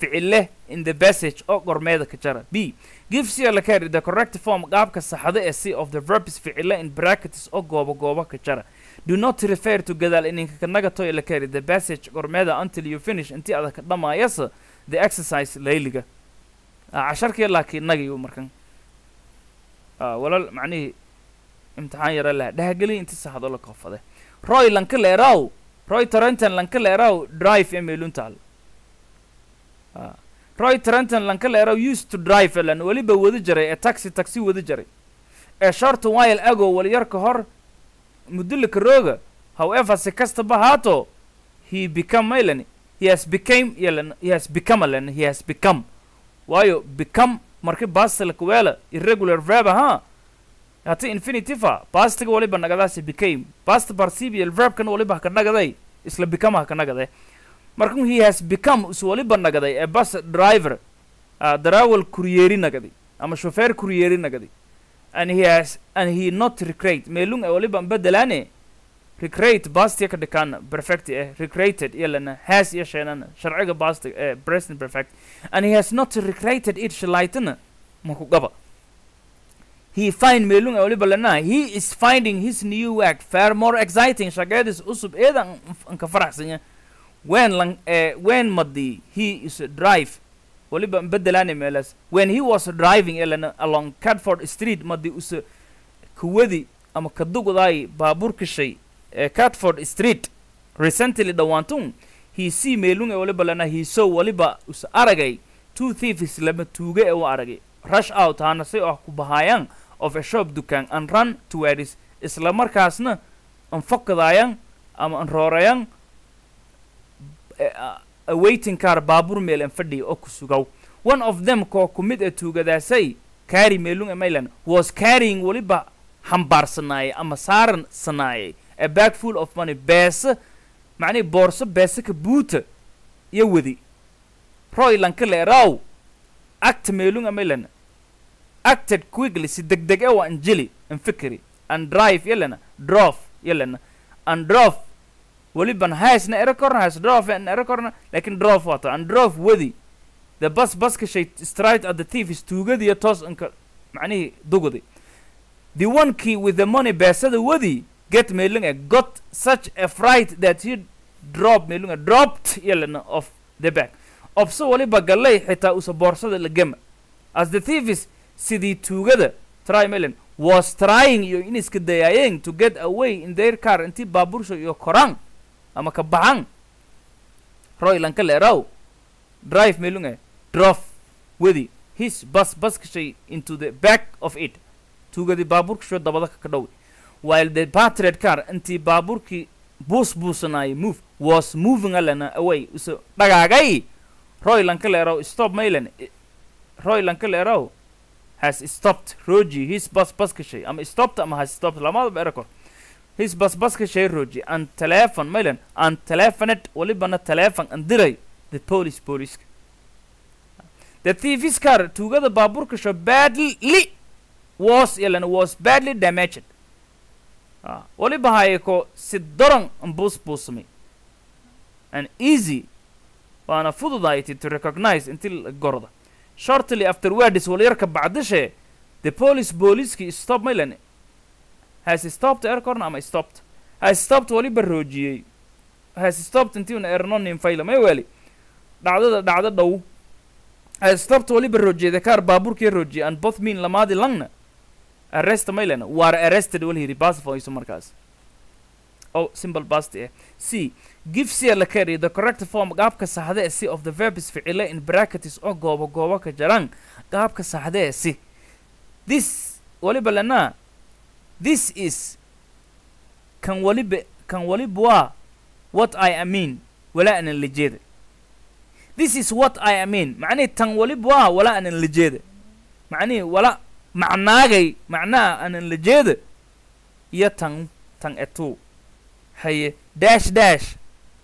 ficile in the passage oo gormeeda ka jara b give c la carry the correct form qaabka saxda ee c of the verbs ficile in brackets oo goobo goobo ka jara do not refer to gadaal ininka kanaga toy la carry the passage gormeeda until you finish intii adag ka dhamaayasa the exercise layliga Ah, casharkii laakiin nagiyu markan Ah, walal macnihii imtixaan yara laha dhahgeli inti saxdo la koofade roy lanka leeraw roy tarenton lanka leeraw drive ee meeluntaal Ah, roy tarenton lanka leeraw used to drive elan weliba wadi jaray ee taxi taxi wadi jaray ee short while ago waliyar ka hor mudulika rooga however si kastaba haato he become maylan he has became yelan he has become alan he has become waayo become marki bastil kuweela irregular verb ahaa hati infinitiva pastiga waliba nagadaasi became past participial verbkan waliba haka nagaday isla become haka nagade markan he has become is waliba nagaday ee bus driver uh, darawal kuryeeri nagaday ama shofeer kuryeeri nagaday and he has and he not recreate meelung ee waliba bedelaane recreate bastia ka dhikaan perfect eh recreated yalana has iyo sheenana sharciga bastig ee present perfect and he has not recreated it shalaytana maku gaba he find meelung ee waliba lana he is finding his new work far more exciting shaqeedis usub eedan anka faraxsanya when lang eh, when madi he is a drive waliba bedelaane meelas when he was driving yalana along cadford street madi usa kuwadi ama kadugdaay baabuur kashay ee catford street recently dhawaantun he see meelung ee waliba lana he saw waliba us aragay two thieves lama tuuge ee u aragay rush out hana si ah ku bahaayaan of a shop dukaan and run towards isla markaasna an fokadaayaan ama an roorayaan a waiting car baabuur meel an fadhiya oo ku sugaw one of them koo ku mid a tuugadaasay carry meelung ee maylan was carrying waliba xambaarsanaayay ama saaran sanaayay a bag full of money beesa macnihi boorso beesa ka buuta iyo wadi roy lanka leeraw act meelunga maylana acted quickly si degdeg e wa anjeli an fikri and drive yalana drof yalana and drof weliban haisna ero korna has drof an ero korna lakin drof wato and drof wadi the bus buska shay straight at the thief is tuugadiyo toos anka macnihii dugudi the one key with the money beesada wadi get meelunga got such a fright that he drop meelunga dropped yalana of the bag obso waliba gallay xitaa usa boorsada la gema as the thieves sidii tuugada try melan was trying iyo in iska dayaayeen to get away in their car intii baabuursha iyo koraan ama ka baxan roy lanka leeraw drive meelunga drof wadi his bus bus kashay into the back of it tuugadii baabuurkasho dabada ka dhow while the battered car intii baabuurkii buus buusanaayay move was moving alana away uso dhagaagay roy lanka leeraw stop maylan roy lanka leeraw has stopped roji his bus bus kashay ama stopped ama has stopped lamadaba erakor his bus bus kashay roji and telephone maylan and telephonet walibana telephone and diray the police police the thief's car tuugada baabuurka sho badly was yalana was badly damaged Ah, waliba haye ko si daran an buus buusmay and easy waana fududayti to recognize inti la gorda shortly afterwards walyarka bacdishe the police booliiskii stop maylan has stopped aircorn ama stopped has stopped waliba roojiyey has stopped intii una ernonin fayla may weli dhacdada dhacdo dhow has stopped waliba roojiyey the car baabuurkii roojiyey and both mean lamaadi langna arrest maylan war arrested wal yidhi basfoyso markaas oh simple past eh c give c la carry the correct form qaabka saxda ee c of the verbs ficile in brackets oo goobo goobo ka jaran qaabka saxda ee c this waliba lana this is kan waliba kan waliba waa what i am mean wala anan la jeeda this is what i am mean macnihi tan waliba waa wala anan la jeeda macnihi wala macnaagay macnaha anan la jeeda iyo tan tan etu haye dash dash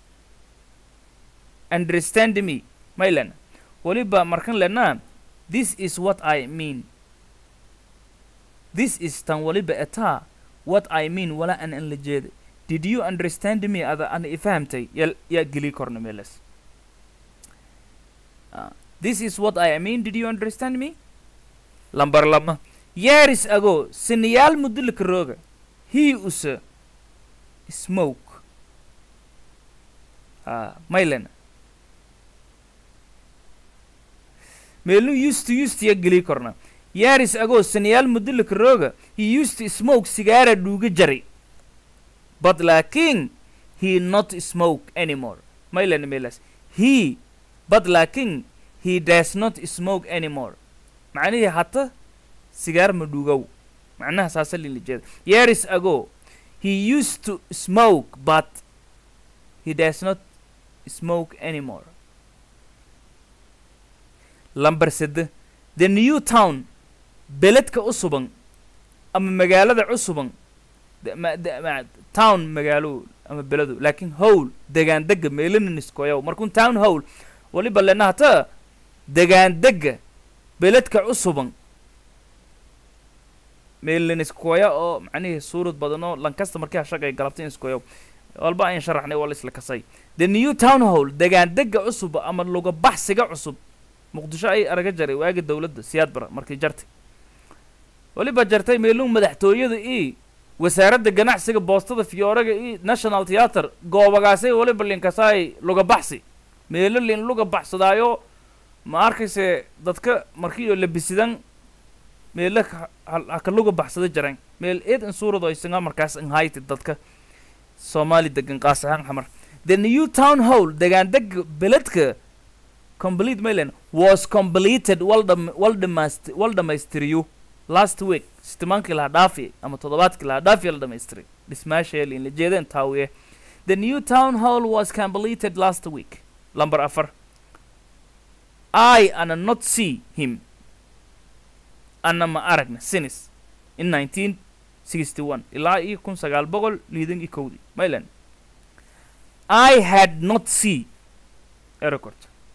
understand me maylan waliba markan lena this is what i mean this is tan waliba etaa what i mean wala an an la jeeda did you understand me ada ana ifahamtay ya yaa geli korna meelas Ah, this is what I mean did you understand me lambar lama years ago sinayaal muddo laka rooga he use smoke ah maylena meelnu used to used ya geli korna years ago sanayaal muddo laka rooga he used to smoke sigaara dhuuga jaray but laakiin he not smoke anymore maylena meelas he but laakiin he does not smoke anymore macnihii hata sigaar ma dhuugow macnaha saasa lila jeeda years ago he used to smoke but he does not smoke anymore lambar sede the new town beledka cusuban ama magaalada cusuban de- ma- de- ma- town magaalo ama beledu laakiin howl degaan dega meelaniskoyow markun town howl waliba lena hata degaan dega beledka cusuban meelaniskoya oo macnihii suurad badan oo lankasta markii hashagay galabta iskoyow walba ayn sharaxnay waa la isla kasay the new town hall degaan dega cusub ama luga baxsiga cusub muqdisho ay araga jaray waagi dowladda siyaad bara markii jartay weliba jartay meelun madaxtooyada i wasaaradda ganacsiga boostada fiyooraga i national theatre goobagaasay weliba linkasaay luga baxsi meelo lin luga baxsadaayo ma arkayse dadka markii oo labisidan meelo ka- ha- haka luga baxsada jaran meel eed in suurado isaga markaas inhayti dadka soomaali degan qaas ahaan xamar the new town hall degaan dega beledka complete maylan was completed wal dham- wal dhamaast- wal dhamaystiriyo last week sitimaankii laha dhaafi ama toddobaadkii laha dhaafi la dhamaystiri dhismaasheelin la jeedeen taawiye the new town hall was completed last week lamber afar i ana not see him ana ma aragna sinis in 1961 ilaa iyo kun sagaal boqol liidan iyo kowdii maylan i had not see erecord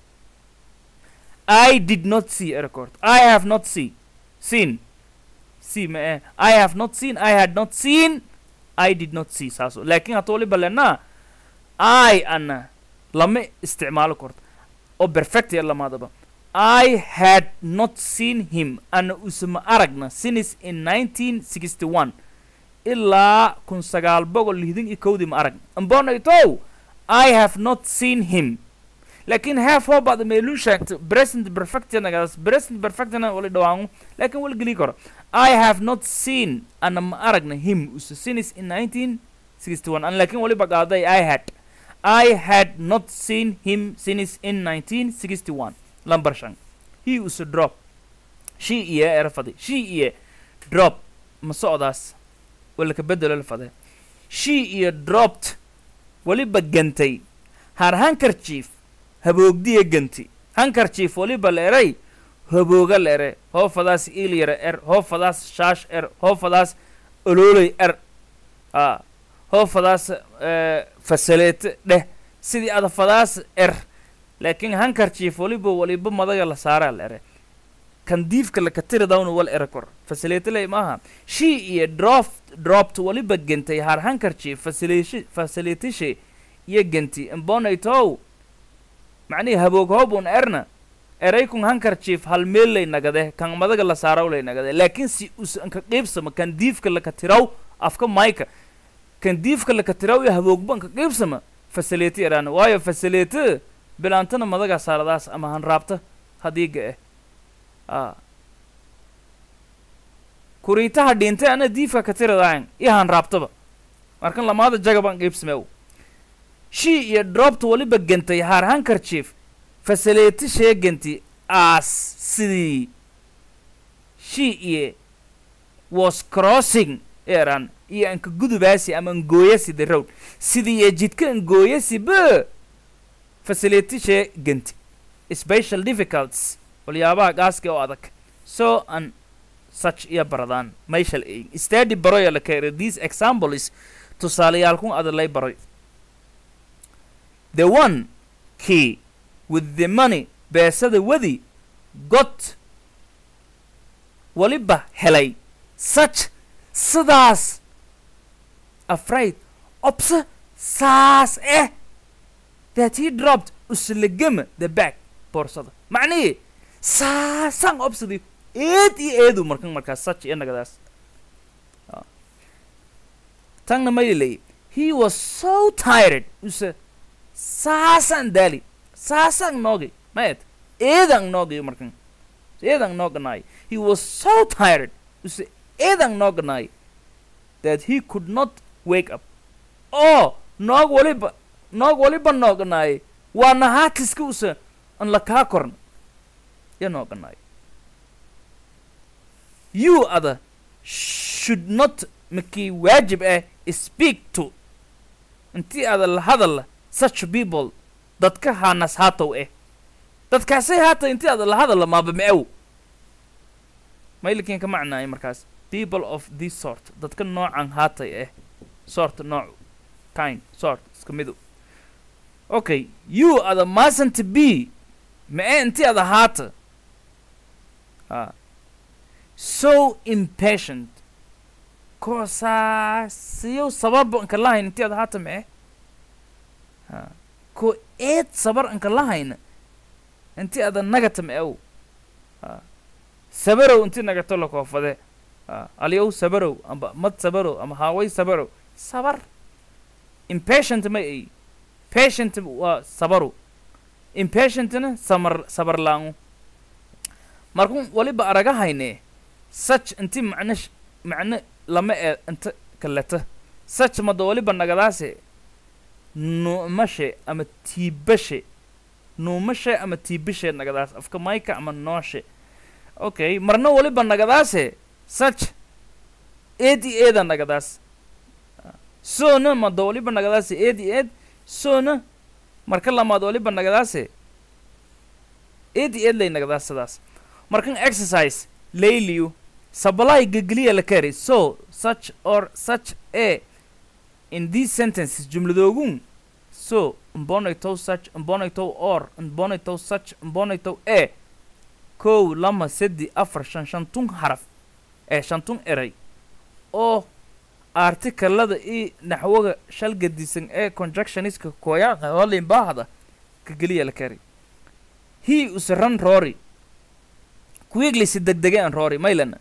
I did not see a record. I have not see. Seen. See ma eh. I have not seen. I had not seen. I did not see saaso. laakiin hata waliba lenaa I ana lama isticmaalo korto oo perfect ya lamaadaba I had not seen him ana usama aragna since in 1961 ilaa kun sagaal boqol lixdan iyo kowdii ma aragna ambonaytow I have not seen him laakiin half hoo bacda meeluu sheegto present perfectnagaas present perfectna wala dhawaangu laakiin wala geli karo i have not seen ana ma aragna him usa since in 1961 an laakiin waliba qaaday i had i had not seen him since in 1961 lambar shan he usa drop she iyo erafade she iyo drop ma socdaas wala ka bedelo la fade she iyo dropped waliba gantay har handkerchief haboogdiya ganti handkerchief waliba la eray habooga la ere hoofadaas iilyara er hoofadaas shaash er hoofadaas olooley er a hoofadaas eh, fasaleete dheh sidii adafadaas er laakiin handkerchief waliba waliba madaga la saaraa la ere kan diifka la katiridawna wal ere kor fasaleete ley maaha she iyo droft dropped waliba gentay har handkerchief fasaleeshi fasaleetishe iyo genti imbonaytow macnihii haboog hoobun erna eraykun handkerchief hal meel lay nagade kan madaga la saaraw lay nagade laakiin si usan ka qiibsama kan diifka laka tiraw afka mayka kan diifka laka tiraw iyo haboogban ka qiibsama fasaleeti eraana waayo fasaleete bilaantana madaga saaradaas ama hanraabta hadiiga eh a kuriitaha dhintay ana diifka ka tiradaayan iyo hanraabtaba markan lamaada jagaban qiibsameew she iyo droobta waliba gentay haar handkerchief fasaleeti sheeganti as sidii she iyo was crossing eran iyo anka gudubaasi ama ngooyasi the road sidii iyo jidka ngooyasi be fasaleeti sheeganti special difficulties walyaabaha gaaska oo adag so an such iyo baradaan mayshal eegin study baroya la keenay these examples tusaaleyaalkun adalay baroy the one key with the money beesada wadi got waliba helay such sidaas afraid obse saas eh that he dropped uslegama the back boorsada macnihii saasaan obsidi eed iyo eedu markan markaas such iyo nagadaas Ah. tanna maylilay he was so tired use saasaan daali saasaan noogi maed eedaan noogi markan eedaan nooganaay he was so tired use eedaan nooganaay that he could not wake up oo noog waliba noog waliba nooganaay waana haatiska use an la kaa korn ya nooganaay you other should not makii waajib ah speak to intii ada la hadal such people dadka haanas haatow eh dadkaasay haata intii ada la hadal maaba meew maylikin ka macnaay markaas people of this sort dadka noocan haatay eh sort nooc kind sort iska midu okay you ada mustn't be mee intii ada haata ah so impatient koosaasiyow sababa anka lahayn intii ada haata mee ha ko eed sabar anka lahayna intii ada nagata meew ha sabarow intii nagato la koofade ha aliyow sabarow amba mad sabarow ama haaway sabarow sabar impatient ma ay patient waa sabaru impatientna samar sabar laangu markun waliba aragahayne such inti macno sh- macno lama ee inta kaleta such mada waliba nagadaase nuumashe ama tiibashe nuumashe ama tiibashe nagadaas afka mayka ama nooshe okay marna waliba nagadaase such eed i eeda nagadaas soona mada waliba nagadaase eed i eed soona marka lamaad waliba nagadaase eed i eed lay nagadaas sidaas markan exercise layliyu sabalay gegeliya la kari so such or such a in these sentences jumladoogun so mbonaytow such mbonaytow or mbonaytow such mbonaytow a kow lama sedi afar shan shantun haraf ee shantun eray oo artikalada i naxwaga shalgadisan ee conjunctioniska koyaqa holin baahda gegeliya la kari he usaran rory quickly si degdege an rory maylana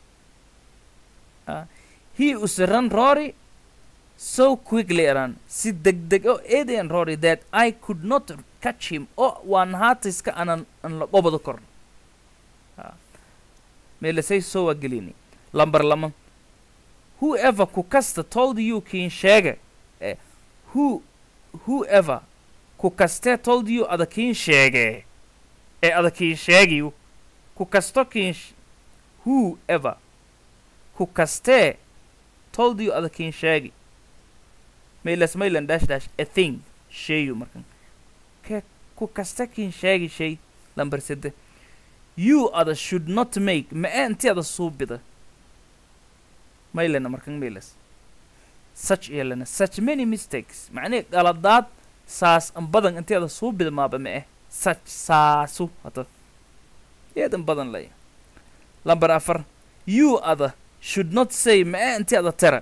Ah, he usaran rory so quickly aran si degdeg o eedayan rory that i could not catch him o waan haatiska anan an la qobado korno Ah, meelasay soo waa gelini lambar lama whoever ku kasta told you kiin sheega eh, who whoever ku kastee told you ada kiin sheege ee ada kiin sheegiyu ku kasto kiin sh- whoever ku kastee told you ada kiin sheegi maylas maylan dash dash a thing sheeyu markan ke ku kasta kiin sheegi shay lambar sede you ada should not make ma ee inti ada suubida maylana markan maylas such yeelana such many mistakes macnii qaladaad saas an badan inti ada suubida maaba ma eh such saasu hata eedan badan lay lambar afar you ada should not say ma ee inti ada tera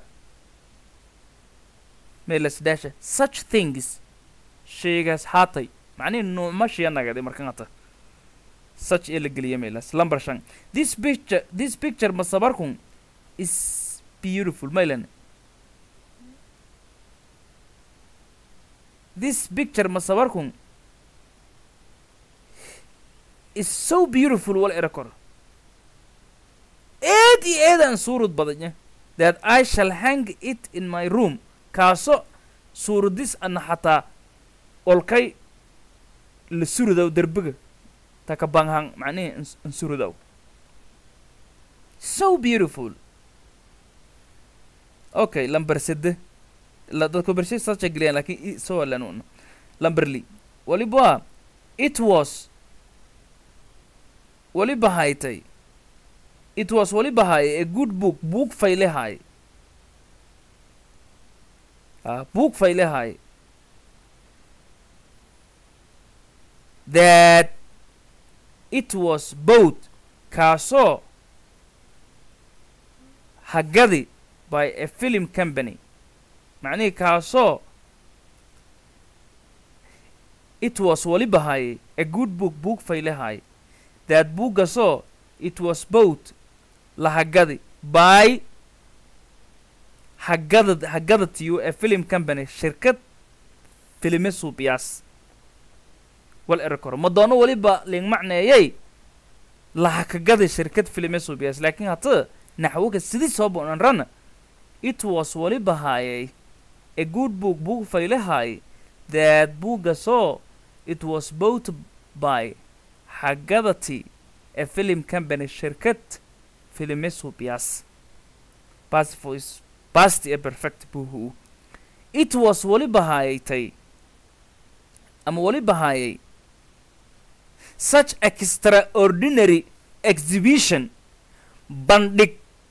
maylas daasha such things shaygaas haatay macnihi nuumashiya nagadi markan hata such ee la geliya maylas lambar shan this picture this picture masabarkun is beautiful maylan this picture masabarkun is so beautiful wal era kor eed iyo eedaan suurud badanya that i shall hang it in my room kaaso suuradis ana xataa olkay la surudaw derbiga taka banghang macnihi ins- in surudaw so beautiful okay lambar sede la dadku bershay sacha geliyaan laakiin i soo lanuuna lambar li waliba it was waliba haytay it was waliba haye a good book book fayle haye ah book fayle haye that it was both kaasoo hagadi by a film company macnihii kaasoo it was waliba haye a good book book faylehay that buugasoo it was both lahagadi by hagadad hagadatiyo a film company shirkad filime suubiyaas wal erekor madoono waliba ling macneeyay lahakagadi shirkad filime suubiyaas laakiin hata naxwoga sidii soo bonan rana it was waliba haayay a good book book faylehay that buugasoo it was both by hagadati a film company shirkad filime suubiyaas past voice past a perfect buhu it was waliba haayaytay ama waliba haayay such extraordinary exhibition bandhig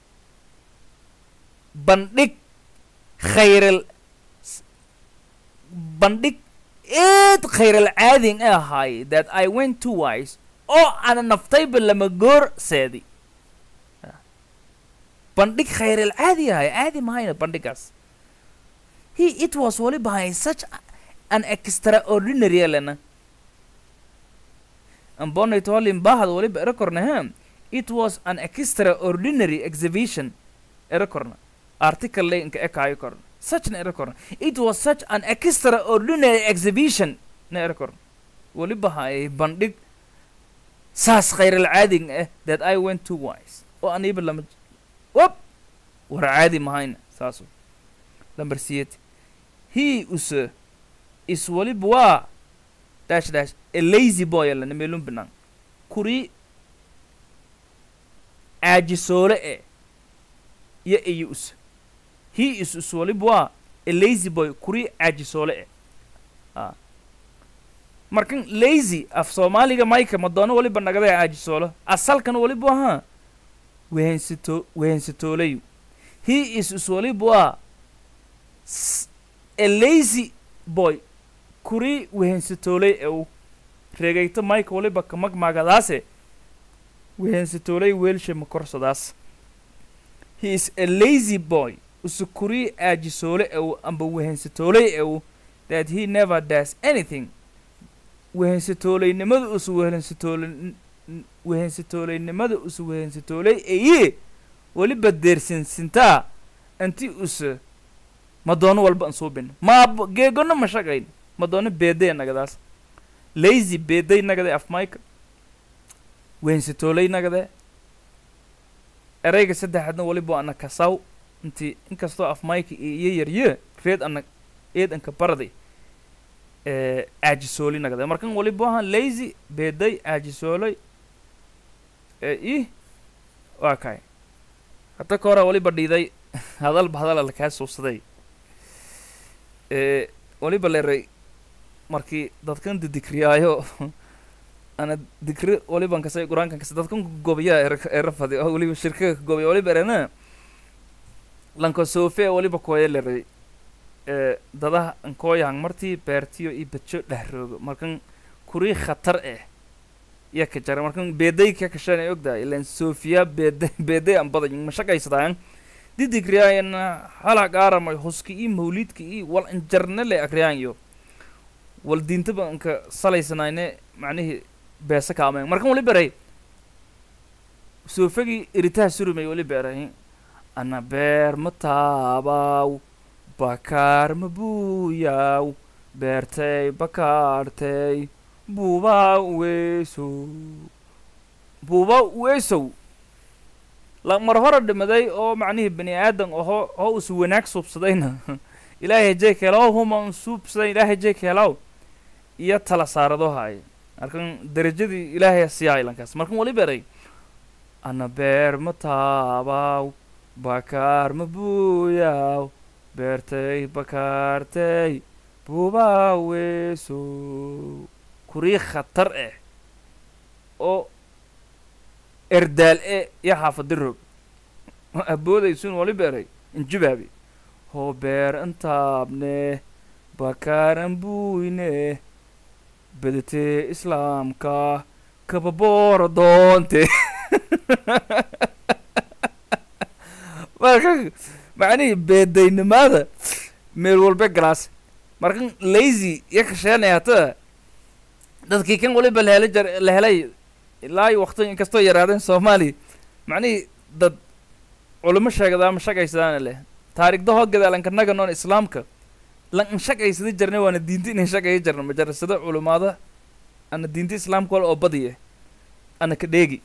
bandhig khayral bandhig eed khayral caadin ee ahaay that i went to wise oo ana naftayba lama goor seedi bandhig khayral caadi ahay caadi mahayna bandhigaas he it was waliba hay such an extraordinary elena ambonayto holin bahad waliba erakorna he it was an extraordinary exhibition erakorna article le inka ekaayo korna such na erakorna it was such an extraordinary exhibition na erakorna waliba hay bandhig saas khayral caadin eh that i went to wise oo aniba lama wop war caadi mahayna saaso lamber siyeed he use is waliba waa dash dash a lazy boy alana meelun binaan kuri caajisoole e iyo iyo use he is is waliba waa a lazy boy kuri caajisoole e a markan lazy af soomaaliga mayka madoono waliba nagada caajisoolo asalkan waliba ahaa wehensito wehensitoolayu he is is waliba waa a lazy boy kuri wehensitooley ew reegayto mayka waliba kamagmagadaase wehensitooley weelshe makorsadaas he is a lazy boy usu kuri aajisoole ew amba wehensitooley ew that he never does anything wehensitooleynimada usu wehensitoole wehensitooleynimada usu wehensitooley eye weliba deersinsintaa inti use madoono walba an suubin maab geegona ma shaqayn madoono beeday nagadaas lazy beeday nagade af mayka wehensitooley nagade erayga saddexaadna waliba ana kasaw inti inkastoo af mayka iyo yarye reed ana eed anka baraday aajisooli nagade markan waliba ahaan lazy beeday aajisooley i waa kay hadda ka hore waliba dhiiday hadalba hadala lakaa suubsaday waliba leeray markii dadkan didikriyaayo ana dikri waliban kasay qur-aankan kasa dadkan gobiyaa erafadi oo waliba shirkaga gobiya waliba erena lanka sofe waliba kooya leeray dadaha ankooyahan martii beertiyo iyo badjo dhahroogo markan kurii khatar eh iya ka jara markan beeday ka kashan ay ogdahay ilan sofiya beeday beeday an badan ma shaqaysadaan didikriyayana hala gaaramay huski iyo mawlidka iyo wal injarne le akriyaayo wal diintaba anka salaysanayne macnihii beesa kaameen markan wali beray soofagii iritaha surumay wali beray ana beer ma taabaw bakaar ma buuyaw beertay bakaartay buubaa weesow buubaa weesow la mar hore dhimaday oo macnihii bani aadan oho oo usu wanaag suubsadayna ilaahay hajey keelaw huma un suubsaday ilaahay hajey keelaw iyo tala saarado haay markan derajadii ilaahay siyaa ilankaas markan wali beray ana beer ma taabaw bakaar ma buuyaw beertay bakaartay buubaa weesow kurii khatar eh oo erdaal e iyo xaafadi roog aboodaysun wali beeray injibaabi hoo beer intaabne bakaaran buyne bedetee islaamka kababoora doonte marka macnihii beedaynimaada meel walbe galaas markan lazy iyo kasheenaya hata dadkii kan waliba la hela jar la helay ilaa iyo waqti inkastoo yaraadeen soomaaliya macnihii dad culimo sheegada ama shaqaysadaan leh taariikhda hoo gadaalanka naga noon islaamka lan in shaqaysada jarnay waana diinta inay shaqaya jarna majarasada culimaada ana diinta islaamka wal oo badiye ana ka dheegi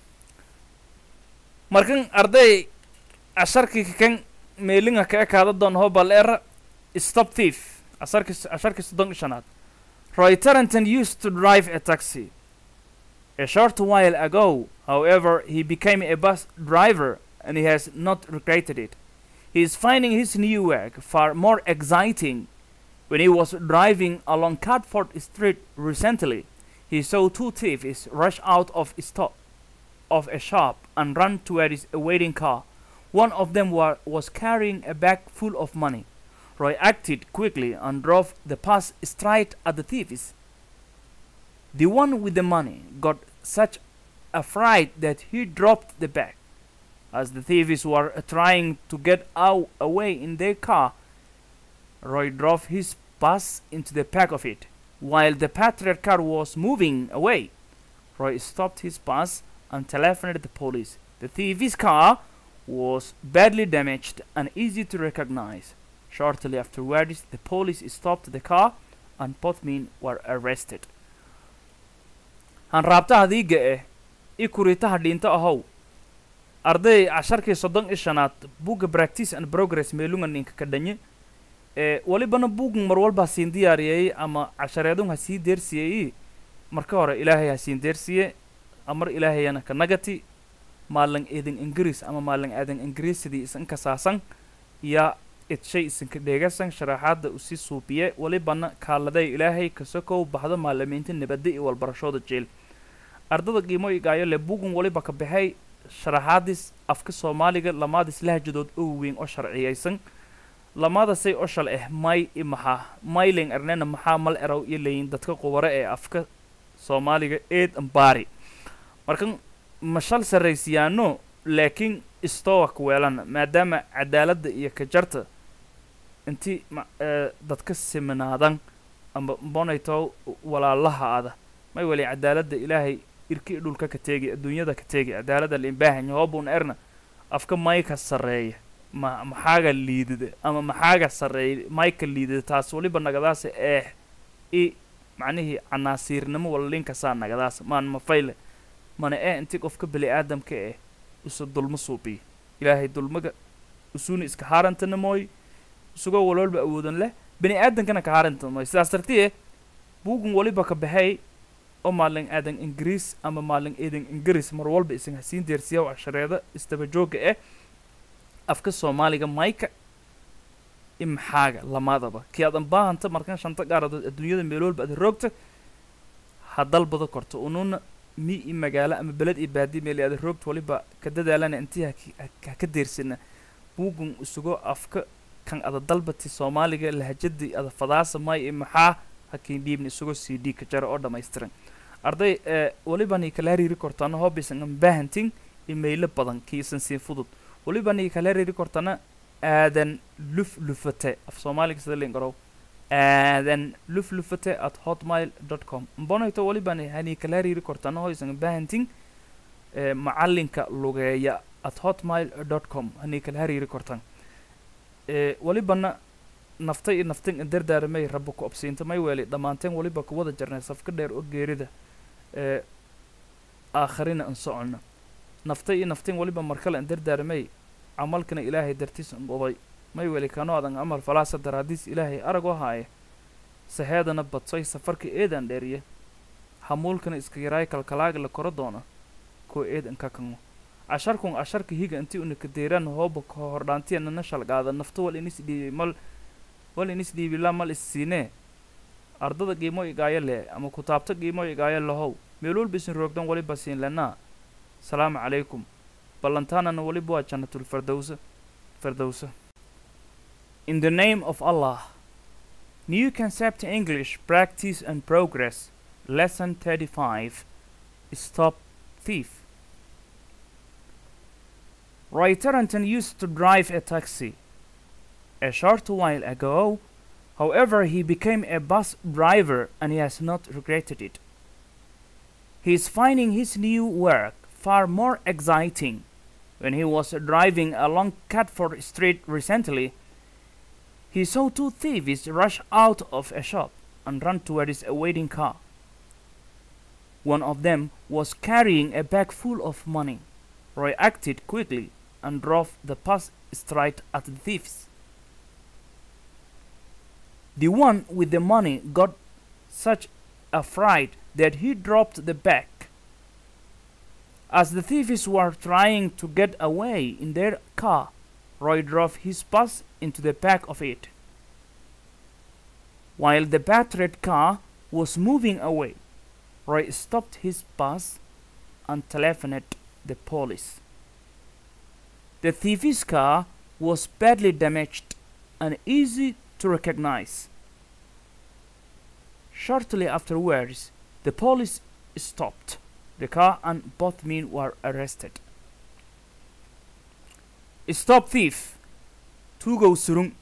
markan arday casharkii kan meelinga ka ekaada doon hoo bal era stop thief asarki asharkii soddon iyo shanaad Roy Tarrenton used to drive a taxi. A short while ago, however, he became a bus driver and he has not regretted it. He is finding his new work far more exciting. When he was driving along Catford Street recently, he saw two thieves rush out of a, sto- of a shop and run toward his awaiting car. One of them wa- was carrying a bag full of money. Roy acted quickly and drove the pass straight at the thieves. The one with the money got such a fright that he dropped the bag. As the thieves were trying to get out away in their car, Roy drove his bus into the back of it. While the patrol car was moving away, Roy stopped his bus and telephoned the police. The thieves' car was badly damaged and easy to recognize. Shortly afterwards, the police stopped the car and both men were arrested. hanraabtaha diiga eh i kuritaha dhinto ahow arday casharkii soddon iyo shanaad buugga practice and progress meelungan ninka ka dhanye ee walibana buugan mar walba hasiin diyaariyey ama cashareedun ha sii deersiyey marka hore ilaahay ha siin deersiye amar ilaahayana ka nagati maalin eedan ingiriis ama maalin aadan ingiriisidii isan kasaasan yaa idshay isinka dheegasan sharaxaadda usi suubiye walibana kaaladay ilaahay kasokow baxdo maalimiinta nabadda iyo walbarashooda jeel ardada qiimo igaayo le bugun waliba ka baxay sharaxaadis afka soomaaliga lamaadis lahjadood oo weyn oo sharciyaysan lamaadasay oo shal ah may i maxaa mayling arnena maxaa mal erow iyo leyin dadka qubare ee afka soomaaliga eed ambaari markan mashal sarraysiyaano laakiin istowak weelana maadaama cadaaladda iyo kajarta inti ma ee, dadka siminaadan amba bonayto walaalaha ada may wali cadaaladda ilaahay irki i dhulka ka teegi adduunyada ka teegi cadaaladda limbaahan hoobun erna afka mayka sarreeya ma maxaaga liidida ama maxaaga sarreeya mayka liidida taas waliba nagadaasa eeh i macnihii canaasiirnimo wala linkasaa nagadaasa maan mafayle mana ee inti qofka bili aadamka eh usa dulmo suubiyo ilaahay dulmaga usuuna iska haarantana mooy isagoo walwalba awoodan leh bani aadankana ka haaranta mooy sidaas dartiye buugun waliba ka baxay oo maalin aadan ingiriis ama maalin eedan ingiriis mar walba isan hasiin deersiya cashareeda istaba joogga eh afka soomaaliga mayka i maxaaga lamaadaba kii aadan baahanta markan shanta gaaradood adduunyada meel walba aad roogta ha dalbada korto ununa mi i magaalo ama beled iyo baadi meel aad roogta waliba ka dadaalana intii haki- ha- ha ka deersina buugun isagoo afka kan ada dalbati soomaaliga lahajadii ada fadaasa may i maxaa hakiin dhiibna isagoo c d ka jara oo dhammaystiran arday ee walibani kala hariiri kortana hoobisan an baahantin imaylo badan kiisan siin fudud walibani kala hariiri kortana aadan luf lufate af soomaaliga sida liin garow aadan luf lufate at hotmail dot com mbonayto walibani hani kala hariiri kortana hoysan baahantin ee macalinka lugeeya at hotmail dot com hani kala hariiri kortan ee walibana naftay iyo naftin dardaaramay rabba ku obsiinta may weeli dhammaanteen waliba ku wada jarnay safka dheer oo geerida ee aakharina an soconna naftay iyo naftin waliba markale an dardaaramay camalkana ilaahay dartiis an oday may weeli kano adan amal falaasa daraadiis ilaahay aragoo haaye saheedana badsoy safarka eedan dheeriye hamuulkana iska yaraay kalkalaaga la koro doona koo eedan ka kango casharkun casharka higa intii una kadeeraan hooba ka hordhaantiyana na shalgaada nafta wal inis dhiibay mal wal inis dhiibila mal issiinee ardada qiimo igaayo leh ama kutaabta qiimo igaayo lahow meel walba isin roogdan waliba siin lenaa salaamu calaykum ballantaanana waliba waa jannatul fardowsa fardowsa in the name of allah new concept english practice and progress lesson 35 stop thief Roy Tarrenton used to drive a taxi. A short while ago, however, he became a bus driver and he has not regretted it. He is finding his new work far more exciting. When he was driving along Catford Street recently, he saw two thieves rush out of a shop and run towards a waiting car. One of them was carrying a bag full of money. Roy acted quickly and drove the pass straight at the thieves. The one with the money got such a fright that he dropped the bag. As the thieves were trying to get away in their car, Roy drove his bus into the back of it. While the battered car was moving away, Roy stopped his bus and telephoned the police. The thief's car was badly damaged and easy to recognize. Shortly afterwards, the police stopped the car and both men were arrested. Stop thief! Tugo surung.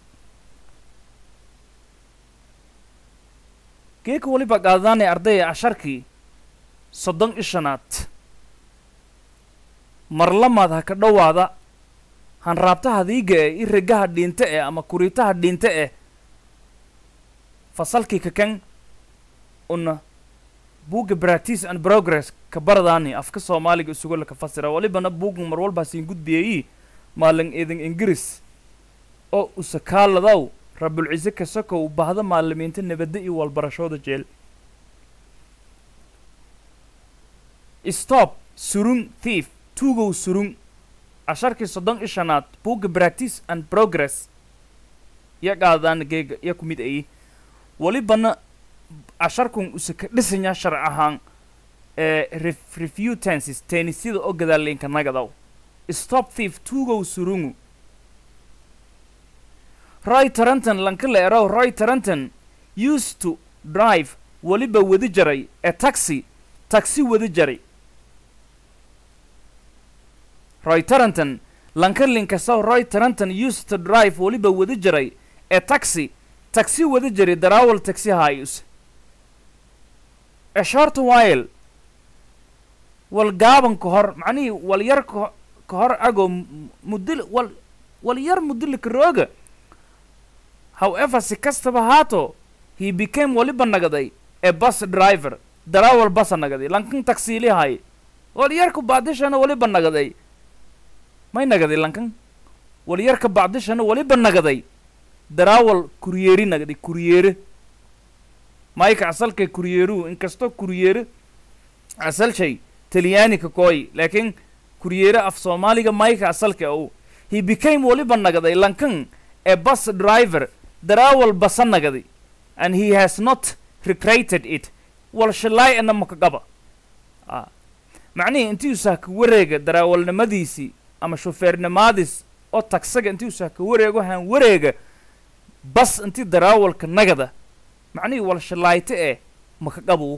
geeka weliba qaadadaanay ardaya casharkii soddon ishanaad marlamaad ha ka dhowaada hanraabtaha diiga eh i regaha dhiinte eh ama kuriitaha dhiinte eh fasalkii kakan una buugga practice and progress ka baradaani afka soomaaliga isugo laka fasira walibana buuggan mar walbaa siin gudbiyayi maalin idin ingiriis oo usakaaladaw rabulcise kasokow bahda maalimiinta nabadda iyo walbarashooda jeel stop surung thief tugow surung casharkii soddon ishanaad buugga practice and progress ya qaadaan geega ya ku mid ayi walibana casharkun usaka dhisanya sharc ahaan ee ref refutances teenisida oo gadaalinka nagadaw stop thief tugow surungu roy taranton lankala erow roy taranton used to drive weliba wadi jaray a taxi taxi wadi jaray roy taranton lankalinkasow roy taranton used to drive weliba wadi jaray a taxi taxi wadi jaray darawal taxi hayus a short while wal gaaban ka hor macnihii wal yar ka ka hor agoo mudil wal wal yar mudilika rooga however si kastaba haato he became waliba nagaday a bus driver darawal basa nagaday lankan taksiili hay wal yarka bacdishana waliba nagaday may nagaday lankan wal yarka bacdishana waliba nagaday darawal kuryeeri nagaday kuryeere mayka asalkay kuryeeruhu inkastoo kuryeere asal shay talyanika kooy laakiin kuryeere af soomaaliga mayka asalka ow he became waliba nagaday lankan a bus driver darawal basa nagadi and he has not recreated it wal shalaay ana makagaba ah macnihii intii usaa ka wareega darawalnimadiisii ama shufeernimaadis oo tagsaga intii usaa ka wareego haan wareega bas intii darawalka nagada macnihii wal shalaayte eh makagabu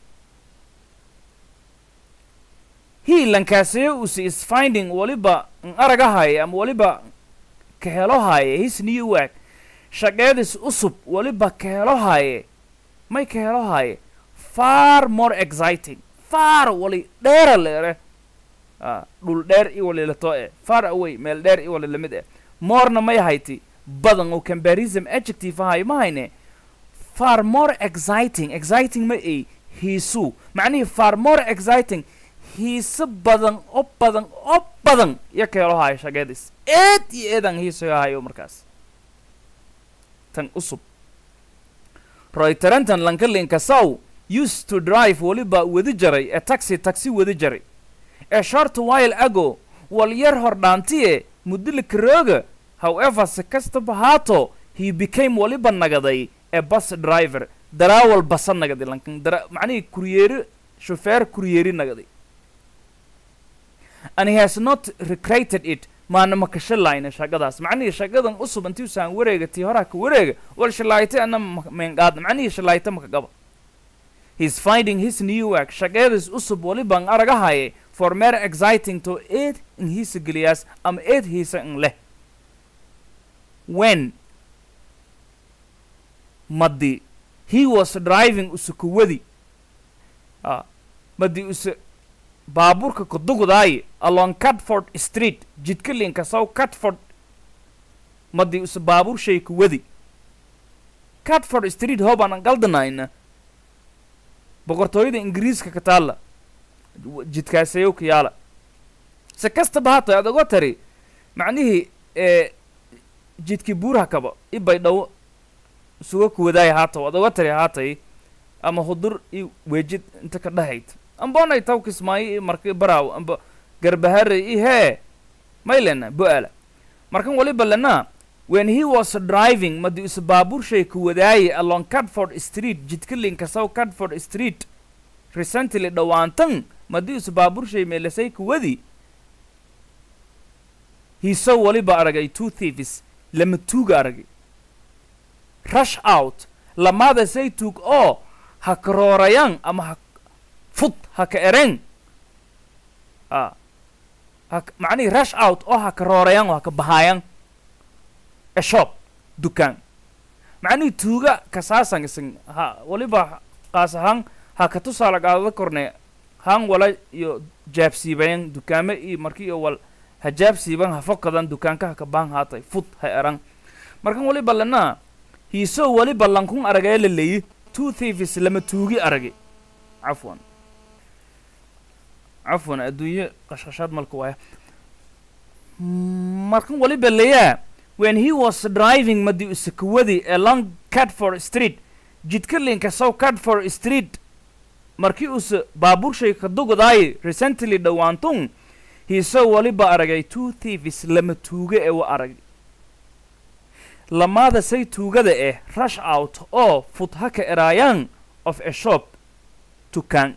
he lankaaseye use is finding waliba n aragahaya ama waliba ka helohaya his new work shaqeedis usub waliba ka helohaaye may ka helohaaye far more exciting far wali dheera leere a dhul dheer i wali lato e far away meel dheer i wali lamid eh morena may hayti badan oo comparison adjective ahay ma hayne far more exciting exciting ma ay hiisu macnihii far more exciting hiise badan oo badan oo badan iyo ka helohaayo shaqeedis eed iyo eedan hiisoyahayo markaas tan usub roy tarantan lankalinka saw used to drive weliba wadi jaray a taxi taxi wadi jaray a short while ago wal yar hor dhaantiye mudilika rooga however si kastaba haato he became waliba nagaday a bus driver darawal basa nagaday lankan dara macnihii kuryeeri shufeer kuryeeri nagaday and he has not recreated it maana ma ka shalayna shaqadaas macnihii shaqadan usub intii usaan wareega tii horaa ka wareega wal shalayte ana meenqaadna macnihii shalayte maka gaba he's finding his new work shaqeedis usub walibaan aragahaye for mere exciting to eed in hiisa geliyaas ama eed hiisa in leh when madi he was driving usukuwadi ah madii use baabuurka kudugudaaye along catford street jidka linkasow catford madii use baabuur shay ku wadi catford street hoobaan galdanayna boqortooyada ingiriiska ka taalla jidkaasayow ka yaala se kastaba haatay ad oga tari macnihii ee jidkii buuraha kaba i baydhawo isuga kuwadaaya haataw ad oga tari haatay ama hudur i weejid inta ka dhahayd amboonay taw kismaayo i marka baraaw amba garbahare i hee maylena bo-ala markan waliba lena when he was driving madi use baabuur shay ku wadaaye along catford street jidka linkasow catford street recently dhowaantan madi use baabuur shay meelasay ku wadi hiiso waliba aragay two thieves lama tuuga aragay rush out lamaada say tuug oo ha karoorayaan ama ha fud ha ka ereen a ha macnihii rush out oo ha karoorayaan oo ha ka bahaayaan a shop dukaan macnihii tuuga kasaasan isan ha waliba qaas ahaan ha ka tusaala qaadada korne haan wala iyo jaabsiibayan dukaame iyo marki iyo wal ha jaabsiiban ha fokadan dukaanka ha ka baan haatay fud ha eran markan waliba lana hiisoo waliba lankun aragee la leeyi two thieves lama tuugi aragi cafwan cafwan adduunye qashqashaad malka waaya markan waliba leeyaa when he was driving madi usakawadi along catford street jidka linka sow catford street markii use baabuur shay ka dugudaaye recently dhowaantun hiisoo waliba aragay two thieves lama tuuga ee wa arag lamaada say tuugada eh rush out oo fud ha ka eraayaan of a shop dukaan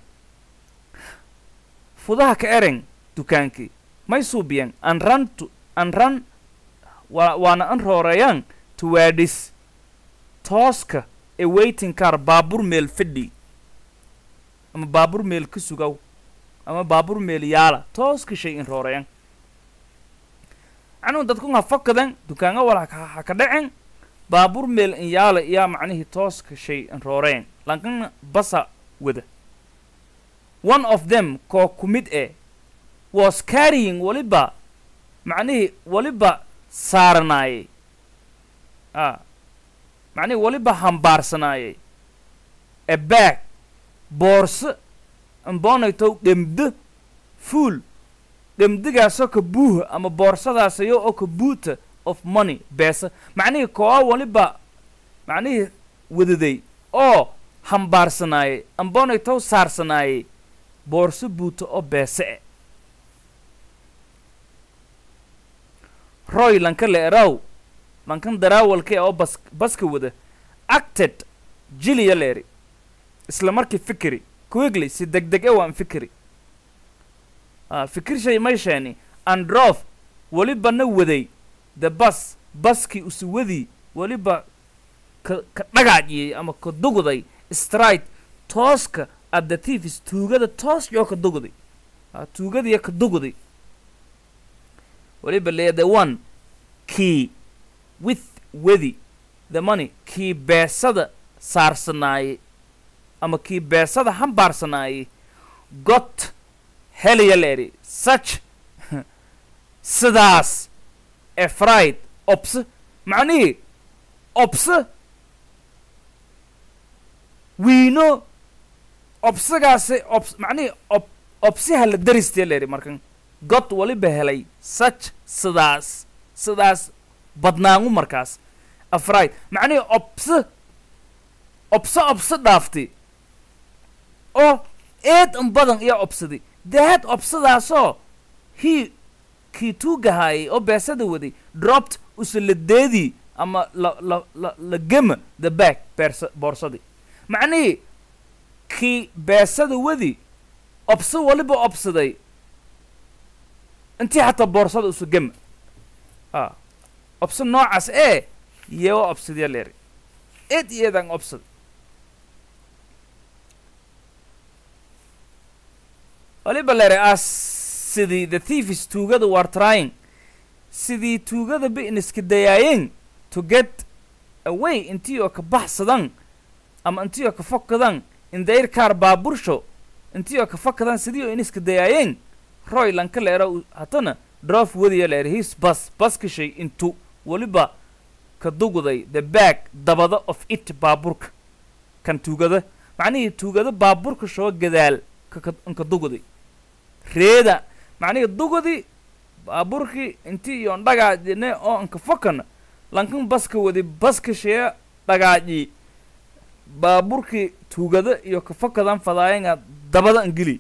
fudaha ka eren dukaankii may suubiyan an run to an run wa waana an rooreeyaan towards tooska ee waiting car baabuur meel fadhi ama baabuur meel ka sugaw ama baabuur meel yaala tooska shay in rooreyan macnuhu dadkun ha fakadan dukaanga wal haka ha ka dhacen baabuur meel in yaala iyaa macnihii tooska shay in rooreen lankana basa wada one of them koo ku mid eh was carrying waliba macnihii waliba saaranaayey a macnihii waliba hambaarsanaayey a bag boorso amboonaytow dhemdo fuul dhemdigaasoo ka buuha ama boorsadaasayoo oo ka buuta of money beesa macnihii kooa waliba macnihii wadaday oo hambaarsanaayey amboonaytow saarsanaayey boorso buuta oo beese e roy lanka le eraw lankan daraawalka e oo bas baska wada acted jiliya leeri isla markii fikiri quickly si deg deg e waan fikiri a fikir shay may sheeni androf weliba na waday the bus baskii usu wadii weliba ka ka dhagaajiyey ama ka dugday stride tooska at the thieves tuugada toos yoo ka dugday a tuugadiyo ka dugday weliba leeya the one key with wedi the money kii beesada saarsanaayey ama kii beesada hambaarsanaayey got helaya leeri such sidaas efraid obse macnihii obse wiino obsagaasi obs macnihii ob obsiha la daristee leeri markan god waliba helay such sidaas sidaas badnaangu markaas afraid macnihii obse obse obse dhaaftay oo eed un badan iyo obsaday daad obsadaasoo hii kii tuugahaayay oo beesada waday dropped usaladeedii ama la la la la gema the back beersa boorsadii macnihii kii beesada wadi obso waliba obsaday intii xataa boorsada usu gema a obso noocaas ee yewa obsadya leeri eed iyo eedaan obsad waliba leere as sidii the thieves tuugada war trying sidii tuugada ba in iska dayaayeen to get away intii oo ka baxsadan ama intii oo ka fokadan in their car baabursho intii oo ka fakadaan sidii oo iniska dayaayeen roy lanka leera hatana drof wadiya leer his bus baskishay intu weliba ka dugday the back dabada of it baaburka kan tuugada macnihii tuugada baaburka shoo gadaal ka dugday reeda macnihii dugdi baaburkii intii iyo dhagaajine oo anka fakana lankan baska wadi baskashee dhagaaji baaburkii tuugada iyo ka fakadan fadaayenga dabada angeli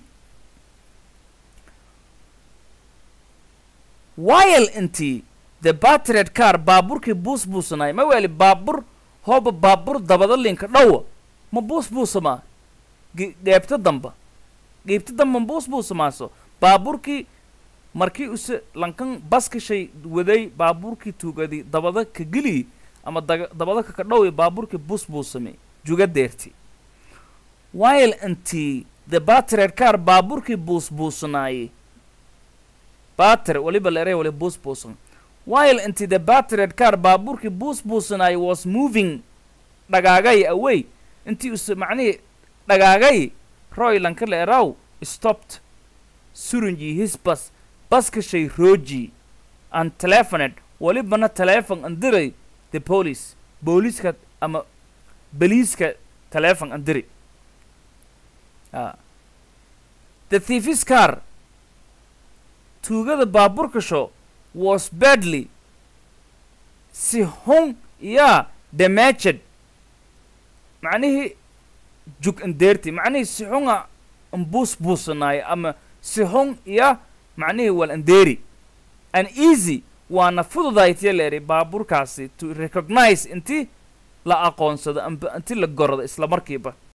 while intii the battered car baaburkii buus buusanay ma weli baabur hooba baabur dabada linka dhowa ma buus buusamaa dheebta damba dhiibta damba ma buus buusamaaso baaburkii markii use lankan baskashay waday baaburkii tuugadi dabada ka geliyi ama dabada kaka dhowi baaburkii buus buusame juga deerti while intii the battered car baaburkii buus buusanaaye batter waliba leeray wali buus buusan while intii the battered car baaburkii buus buusanaaye was moving dhagaagay away intii use macnihii dhagaagay roy lanka leeraw stopped surunji his bus baskashay rooji and telefoned walibana telefon andiray the police booliiska ama beliiska telefon andiri a the thiefis car tuugada baaburka sho was badly si hun yaa damaged macnihii jug andeerti macnihii si xunga ambuus buusanaayo ama si xun iya macnihii wal andeeri an easy waana fududaytiya leeri baaburkaasi to recognize intii la aqoonsado amba intii la gorado isla markiiba